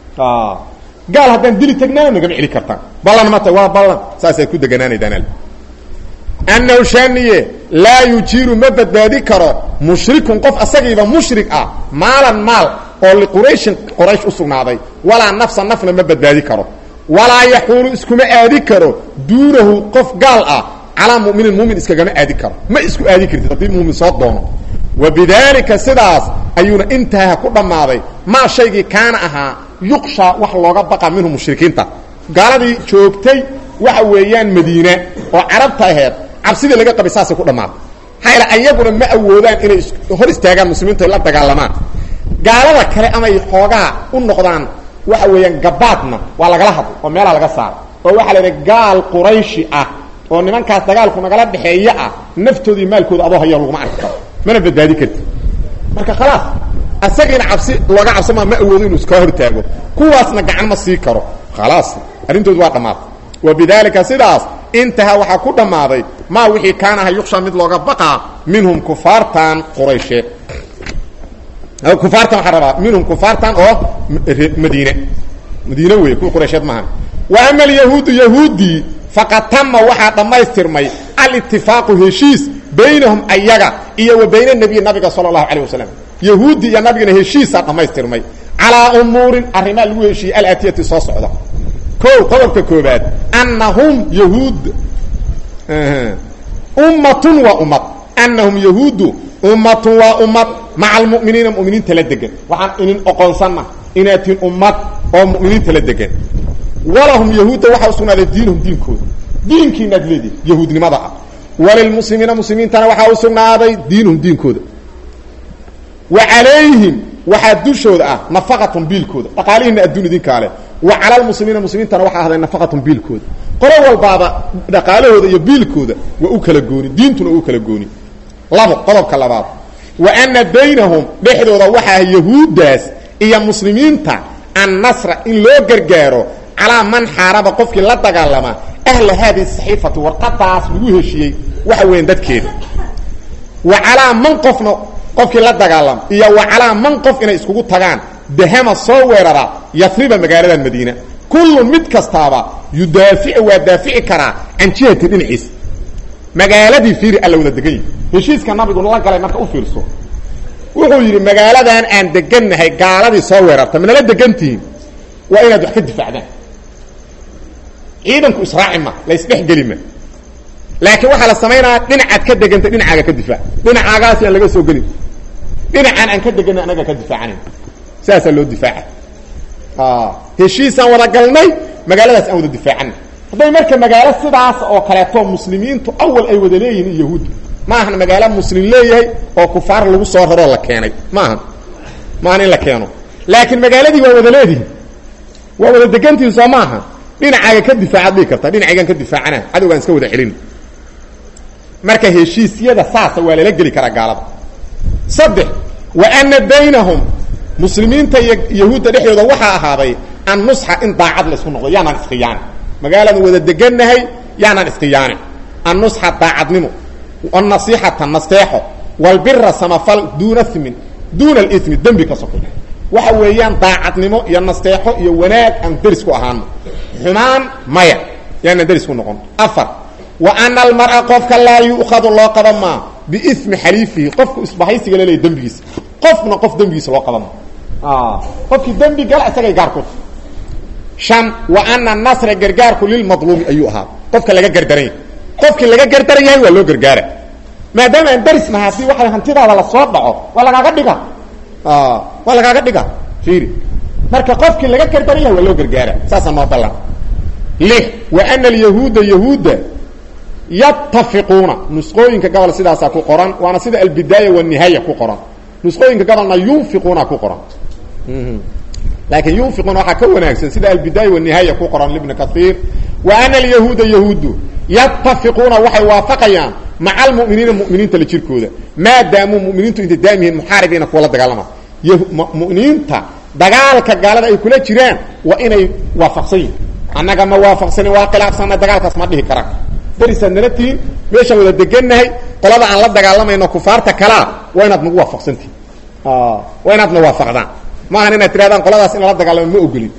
gaal haddaan dili tagnaana nagama celi kartaan ballan mata waa ballan saasaad ku deganaanaydaan annahu shaaniye laa yujiiru ma badbaadi karo mushrikun qof asagiiba mushrik ah maalan maal oo liqurayshin qoraysh u sugnaaday walaa nafsa nafna ma badbaadi karo walaa yaxuulu iskuma aadi karo duunahu qof gaal ah calaa muminin mumin iskagama aadi karo ma isku aadi kartid haddii mumin soo doono wa bidaalika sidaas ayuuna intaha ku dhammaaday maa shaygii kaana ahaa yuqshaa wax looga baqa minhu mushrikiinta gaaladii joogtay waxa weeyaan madiine oo carabta aheed cabsidii laga qabay saasay ku dhammaaday maxaa yaele ayaguna ma awoodaan inay hor istaagaan muslimiintu ay la dagaalamaan gaalada kale amay xoogaa u noqdaan waxa weeyaan gabaadna waa lagala hadlo oo meelaa laga saaro oo waxaa la idhaha gaal qurayshi ah oo nimankaas dagaalku nagala dhexeeya ah naftoodii maalkooda adoo haya laguma arki karo mana badbaadi karti marka khalaas asagiina cabsi looga cabsama ma awoodo inuu iska hortaago kuwaasna gacan ma sii karo khalaas arrintoodu waa dhammaatay wa bidaalika sidaas intahaa waxaa ku dhammaaday maa wixii kaanaha yuksha mid looga baqaa minhum kufaartan quraysheed kufaartan waxaa rabaa minhum kufaartan oo madiine madiine wey kuwa quraysheed maaha wa ama alyahuudu yahuudii faqad tama waxaa dhammaystirmay alitifaaqu heshiis baynahum ayaga iyo wa bayna nebiyi nabiga sala allahu calayh wasalam yahuudi iyo nabigana heshiisaa dhammaystirmay calaa umuurin arrimaa lagu heshiiyey alaatiyati soo socda ko qodobka koobaad annahum yahuud ummatun waa ummad anahum yahuudu ummatun waa ummad maca almu'miniina mu'miniinta la degan waxaan inin oqoonsanna inaad tihin ummad oo mu'miniinta la degan walahum yahuudda waxaa usugnaaday diinuhum diinkooda diinkiinaad leedihi yahuudnimada ah walilmuslimiina muslimiintana waxaa usugnaaday diinuhum diinkooda wa calayhim waxaa dushooda ah nafaqatun biilkooda dhaqaalihiina adduun idinkaa leh wa cala lmuslimiina muslimiintana waxaa ahday nafaqatun biilkooda qolo walbaaba dhaqaalahooda iyo biilkooda waa u kala gooni diintuna u kala gooni labo qodobka labaad wa ana baynahum dhexdooda waxaa yahuuddaas iyo muslimiinta annasra in loo gargaaro calaa man xaaraba qofkii la dagaalama ahla haadihi saxiifati warqadaas lagu heshiiyey waxa weeyaan dadkeeda wa calaa man qofna qofkii la dagaalama iyo wa calaa man qof inay iskugu tagaan dahama soo weerara yafriba magaaladan madiina kullun mid kastaaba yudaaficu waa daafici karaa can jihati dhinaciisa magaaladii fiiri alla wada degan yihi heshiiska nabigu la galay marka u fiirso wuxuu yidhi magaaladan aan degannahay gaaladii soo weerarta manala degantihiin waa inaad wax ka difaacdaan ciidanku israaci ma la isdhexgeli ma laakiin waxaa la samaynayaa dhinacaad ka degantay dhinacaaga ka difaac dhinacaagaasi aan laga soo gelin dhinacaan aan ka deganay anaga ka difaacanayn sidaasaa loo difaaca heshiisaan wada galnay magaaladaas aan wada difaacana hadday marka magaalo sidaas oo kaleeto muslimiintu awal ay wada leeyihiin yahuudda ma ahan magaalo muslim leeyahay oo kufaar lagu soo raroo la keenay ma ahan ma ahan in la keeno laakiin magaaladii waa wada leedihin waa wada degantihin soo ma aha dhinacaaga ka difaacaad dhigi kartaa dhinacaygaan ka difaacana cadowgaan iska wada celin marka heshiisyada saasa waa lala geli karaa gaalada saddex wa ana baynahum muslimiinta iyo yahuudda dhexdooda waxaa ahaaday an nusxa in daacad la isku noqdo yaanaan iskhiyaani magaaladan wada degannahay yaanaan iskhiyaani annusxa daacadnimo annasiixata nasteexo walbira samafal duuna imin duuna alimi dembi ka sokay waxa weeyaan daacadnimo iyo nasteexo iyo wanaag aan deris ku ahaano xumaan maya yaanaan deris ku noqon afar wa ana almar'a qofka laa yu'khadu loo qaba maa biismi xaliifihi qofku isbahaysiga laleeya dembigiisa qofna qof dembigiisa loo qaba maa qofkii dembi gala isagay gaar ku shan wa ana nasra gargaarku lilmadluumi ayuu ahaa qofka laga gardaranya qofkii laga gardaran yahay waa loo gargaara maadaama aan daris nahay haddii waxa hantidaada lasoo dhaco waa lagaaga dhiga waa lagaaga dhiga fiiri marka qofkii laga gardaran yahay waa loo gargaara saasaa noo ballan lix wa ana alyahuuda yahuudda yatafiquuna nusqooyinka gobol sidaasaa ku qoran waana sida albidaaya wanihaaya ku qoran nusqooyinka gobolna yunfiquuna ku qoran laakiin yunfiquuna waxaa ka wanaagsan sida albidaaya wanihaaya ku qoran libni kaiir wa ana alyahuuda yahuudu yatafiquuna waxay waafaqayaan maca almuminiina muminiinta la jirkooda maadaamuu muminiintu intay daam yihiin muxaaribiina kuwa la dagaalama muminiinta dagaalka gaalada ay kula jiraan waa inay waafaqsan yihin annaga ma waafaqsanin waa khilaafsanna dagaalkaas ma dhihi karaan darisaad nala tihiin meeshaan wada degannahay qolada aan la dagaalamayno kufaarta kalaa waa inaad nagu waafaqsantihin waa inaad na waafaqdaan maahan inaad tirahdaan qoladaas in lala dagaalamo ma ogolin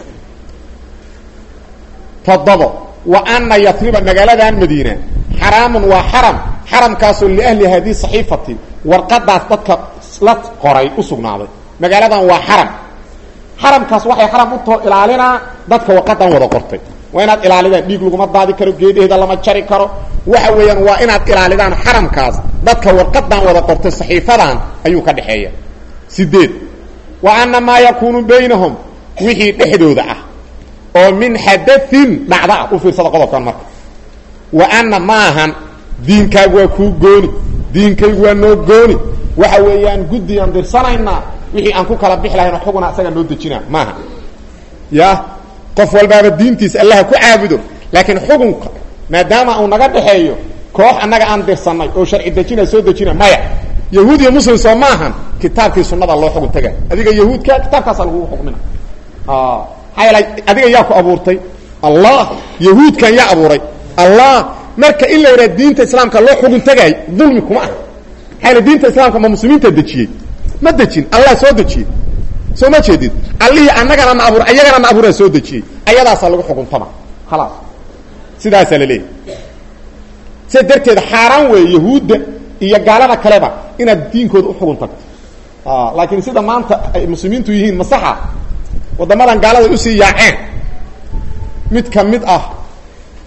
toddobo wa ana yatriba magaaladan madiina xaraamun waa xaram xaramkaasoo liahli hadihi saxiifati warqadaas dadka la qoray u sugnaaday magaaladan waa xaram xaramkaas waxay xaram utoo ilaalinaa dadka warqadan wada qortay waa inaad ilaalidaan dhiig laguma daadi karo geedaheeda lama jari karo waxa weeyaan waa inaad ilaalidaan xaramkaas dadka warqadan wada qortay saxiifadan ayuu ka dhexeeya sideed wa ana maa yakuunu baynahum wixii dhexdooda ah oo min xadain dhacda ah u fiirsada qodobkan marka wa ana maahan diinkaagu waa kuu gooni diinkaygu waa noo gooni waxa weeyaan guddi aan dirsanaynaa wixii aan ku kala bixi lahayn oo xuguna asaga noo dejina maaha ya qof walbaaba diintiisa allaha ku caabudo laakiin xukunka maadaama uu naga dhexeeyo koox annaga aan dirsanay oo sharci dejina soo dejina maya yahuud iyo muslim soo maahan kitaabkii sunada loo xugun taga adiga yahuudka kitaabkaasa lagugu xukmina maxaa yeela adiga yaa ku abuurtay allah yahuudkan yaa abuuray allah marka in la yidhaha diinta islaamka loo xugun tagay dulmi kuma ah maxaa yeele diinta islaamka ma muslimiinta dejiyey ma dejin allah soo dejiyey soo ma jeedid allihii annagana na abuur ayagana na abuuraa soo dejiyey ayadaasaa lagu xukuntama khalaas sidaasaa la leeyahy sida darteed xaaraan weeye yahuudda iyo gaalada kaleba inaad diinkooda u xugun tagto laakiin sida maanta ay muslimiintu yihiin masaxa waddamadan gaalada usii yaaceen mid ka mid ah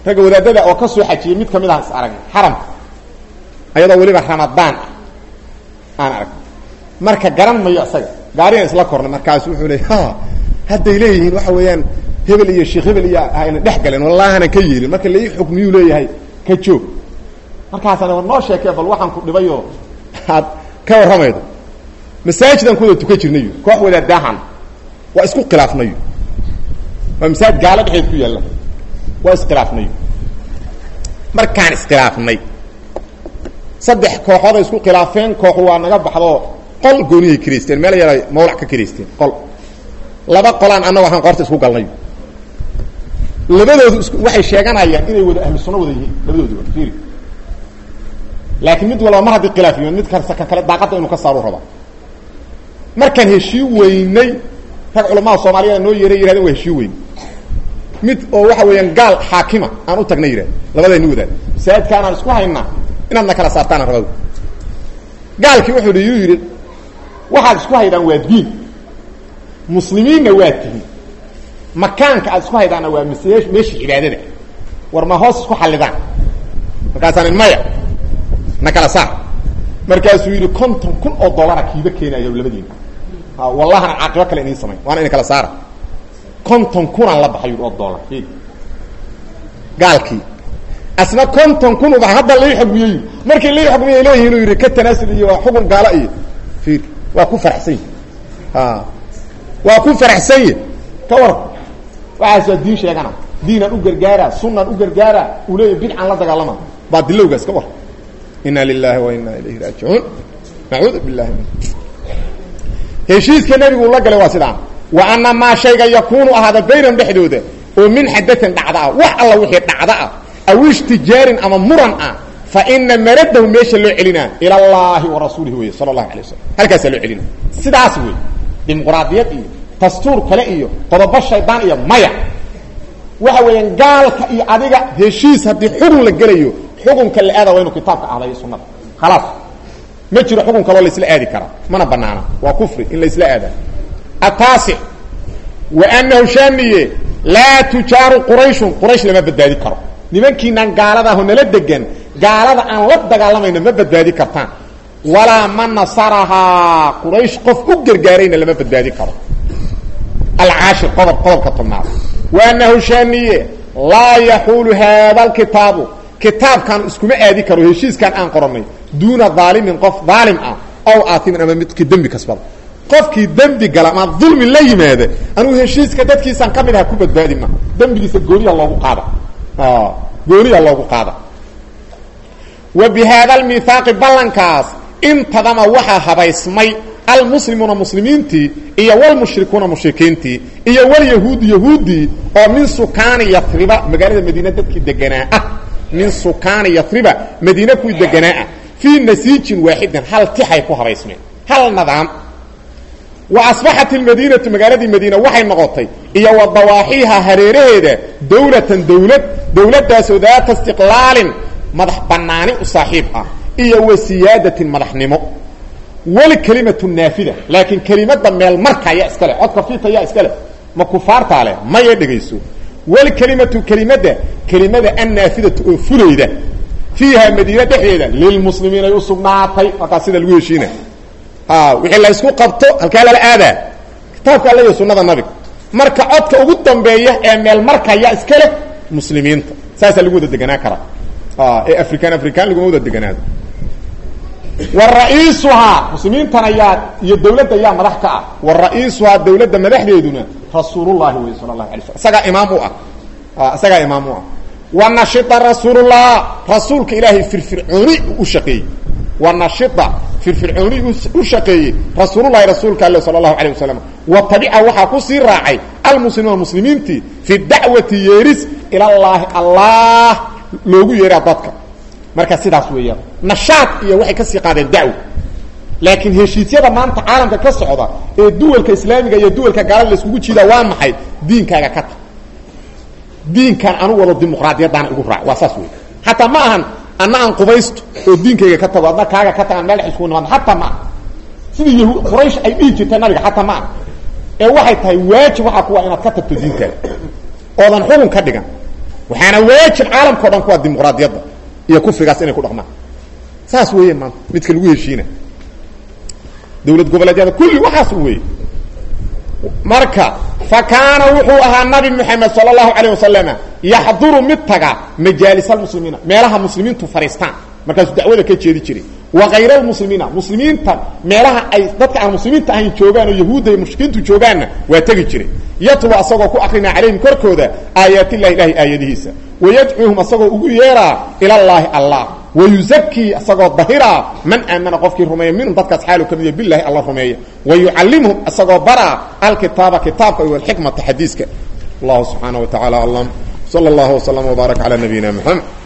ragga wadaadada oo ka soo xajiyay mid kamid ah is aragna xaramka ayadoo weliba ramadaan ah aan arag marka garan mayo isaga gaarigan isla kornay markaasu wuxuu le ha hadday leeyihiin waxa weeyaan hebel iyo sheekh hebel iyo ayna dhex galeen wallahana ka yeelin marka lai xukmiyuu leeyahay ka joog markaasana war noo sheekee bal waxaan ku dhibayoo aad ka warramaydo masaajidaan kuwada tukan jirnayo koox wadaadaahan waa isku khilaafnayo waa masaajid gaalo dhexeed ku yaalla waa iskhilaafnayo markaan iskhilaafnay saddex kooxooday isku khilaafeen koox waa naga baxdoo qol goonihay kiraysteen meel yaray mawlac ka kiraysteen qol laba qolaan annago waxaan qoorta isku galnay labadoodu is waxay sheeganayaan inay wada ahlu sunno wada yihiin labadooduba fiiri laakiin mid walba mar haddii khilaaf yimaad mid kasta ka kale daaqadda inuu ka saaru raba markaan heshii weynay rag culamada soomaaliyada noo yeeray yirahdeen waa heshii weyn mid oo waxa weeyaan gaal xaakima aan u tagna yidhahd labadayni wadaad masaajidkaanaan isku haynaa inaadna kala saartaana rabada gaalkii wuxuu hi yuu yidhi waxaad isku haydaan waa diin muslimiinna waa tihin makaanka aad isku haydaanna waa m meeshii cibaadada war ma hoos isku xallidaan markaasaan in maya na kala saar markaasuu yidhi konton kun oo dollara kiiba keenayo labadiina wallahana caaqibo kale iniin samayn waana idin kala saara konton kunaan la baxay oo dollar gaalkii asna konton kun uba hadda lai xugmiyey markii lai xugmiyay leeyihin inuu yidhi ka tanaasul iyo waa xugun gaalo iyo fiir waa ku faraxsan yahi waa ku faraxsan yahi ka war waxaas waa diin sheegana diinaan u gargaara sunaan u gargaara uu leeyahy bidcaan la dagaalama baa dilowgaas ka war inna lilahi wa inna ilayhi raajicuun nacuudu billahi min heshiiska nebigu la galay waa sidaan wa ana maa shayga yakuunu ahaada baynahum dhexdooda oo min xadatin dhacda ah wax alla wixii dhacda ah aw ishtijaarin ama muran ah fa ina maradahu meesha loo celinaa ila allahi wa rasuulihi wey sala allahu alay wasalam halkaasaa loo celina sidaas wey dimuqraadiyad iyo dastuur kale iyo qodobo shaydaan iyo maya waxa weeyaan gaalka iyo adiga heshiis haddii xugun la gelayo xukunka la aada waa inuu kitaabka ahda iyo sunada khalaas ma jiro xukun kaloo laisla aadi karaa mana banaana waa kufri in laisla aada ataasic wa anahu shaaniye laa tujaaru qurayshun quraysh lama badbaadi karo nimankiinaan gaaladaah oo nala degan gaalada aan la dagaalamayno ma badbaadi kartaan walaa man nasarahaa quraysh qof u gargaarayna lama badbaadi karo alcaashir qodob qodobka tobnaad wa anahu shaaniye laa yaxuulu haada alkitaabu kitaabkan iskuma aadi karo heshiiskan aan qoranay duuna daalimin qof daalim ah ow aatimin ama midkii dembi kasbada qofkii dembi gala ama dulmi la yimaada anugu heshiiska dadkiisaan ka mid aha ku badbaadi ma dembigiisa gooniya loogu qaada gooniya loogu qaada wa bi haada almithaaqi ballankaas intadama waxaa habaysmay almuslimuuna muslimiintii iyo walmushrikuuna mushrikiintii iyo walyahuudi yahuudii oo min sukaani yatriba magaalada madiina dadkii deganaa ah min sukaani yatriba madiine kuwii deganaa ah fii nasiijin waaxidin hal tixay ku habaysmeen hal nidaam wa asbaxat ilmadiinatu magaaladii madiina waxay noqotay iyo wa dawaaxiiha hareeraheeda dawlatan dawlad dawladdaasoo daata istiqlaalin madax bannaani u saaxiib ah iyo wa siyaadatin madaxnimo walkelimatu naafida laakiin kelimada meel marka ayaa iska leh codka fiita ayaa iska leh ma kufaartaa leh maya dhegayso walkelimatu kelimada kelimada annaafidatu oo fulayda fiiha madiine dhexdeeda lilmuslimiin ay u sugnaatay markaa sida lagu heshiina wixii la isku qabto halkaa lala aadaa kitaabka alla iyo sunada nabiga marka codka ugu dambeeya ee meel marka ayaa iska leh muslimiinta saasaa lagu wada deganaa karaa ee african african laguma wada deganaado wa ra-iisuhaa muslimiintan ayaa iyo dawladda ayaa madax ka ah wa ra-iisuhaa dawladda madaxdeeduna rasuulullahi wey sala allahu alay slam isagaa imaam u ah isagaa imaam u ah wa nashita rasuulullah rasuulka ilaahay firfircooni u shaqeeyey wa nashita firfircooni u shaqeeyey rasuululahi rasuulka alle sala allahu alayh wasalam wa tabica waxaa ku sii raacay almuslimuuna muslimiintii fi dacwati yeeris ilallaahi allah loogu yeeraa dadka marka sidaas weeyaan nashaad iyo waxay kasii qaadeen dacwo laakiin heshiisyada maanta caalamka ka socda ee duwalka islaamiga iyo duwalka gaalada la iskugu jiidaa waa maxay diinkaaga ka tag diinkaan anu wado dimuqraadiyaddaana igu raac waa saas wey xataa ma ahan anna aan qubaysto oo diinkayga ka tago adna kaaga ka tagaan meel dhex iskugu nimaadno xataa ma aha sidii yahu quraysh ay dhihi jirtay nabiga xataa ma aha ee waxay tahay waajib waxaa kuwa inaad ka tagto diintaada oodan xukun ka dhigan waxaana waajib caalamka o dhan kuwa dimuqraadiyadda iyo kufrigaas inay ku dhaqmaan saas weeye maanta midka lagu heshiina dawlad goboleedyada kulli waxaas u weeye marka fa kaana wuxuu ahaa nabi moxamed sala allahu calayh wasalama yaxduru mid taga majaalis almuslimiina meelaha muslimiintu fadhiistaan markaasuu dacwada ka jeedi jiray wa kayra almuslimiina muslimiinta meelaha ay dadka aan muslimiinta ahayn joogaan oo yahuudda iyo mushrikiintu joogaanna waa tegi jiray yatlu asagoo ku akrinaa calayhim korkooda aayaatillahi ilahay aayadihiisa wayadcuuhum asagoo ugu yeeraa ilallaahi allah wayuzakii asagoo dahiraa man aamana qofkii rumeeya minhum dadkaas xaalu ka mid yahy bilahi alla rumeeya wayucallimhum asagoo baraa alkitaaba kitaabka iyo alxikmata xadiiska allahu subxaana wa tacala aclam sala allahu waslama wbaarak calaa nabiyina moxamed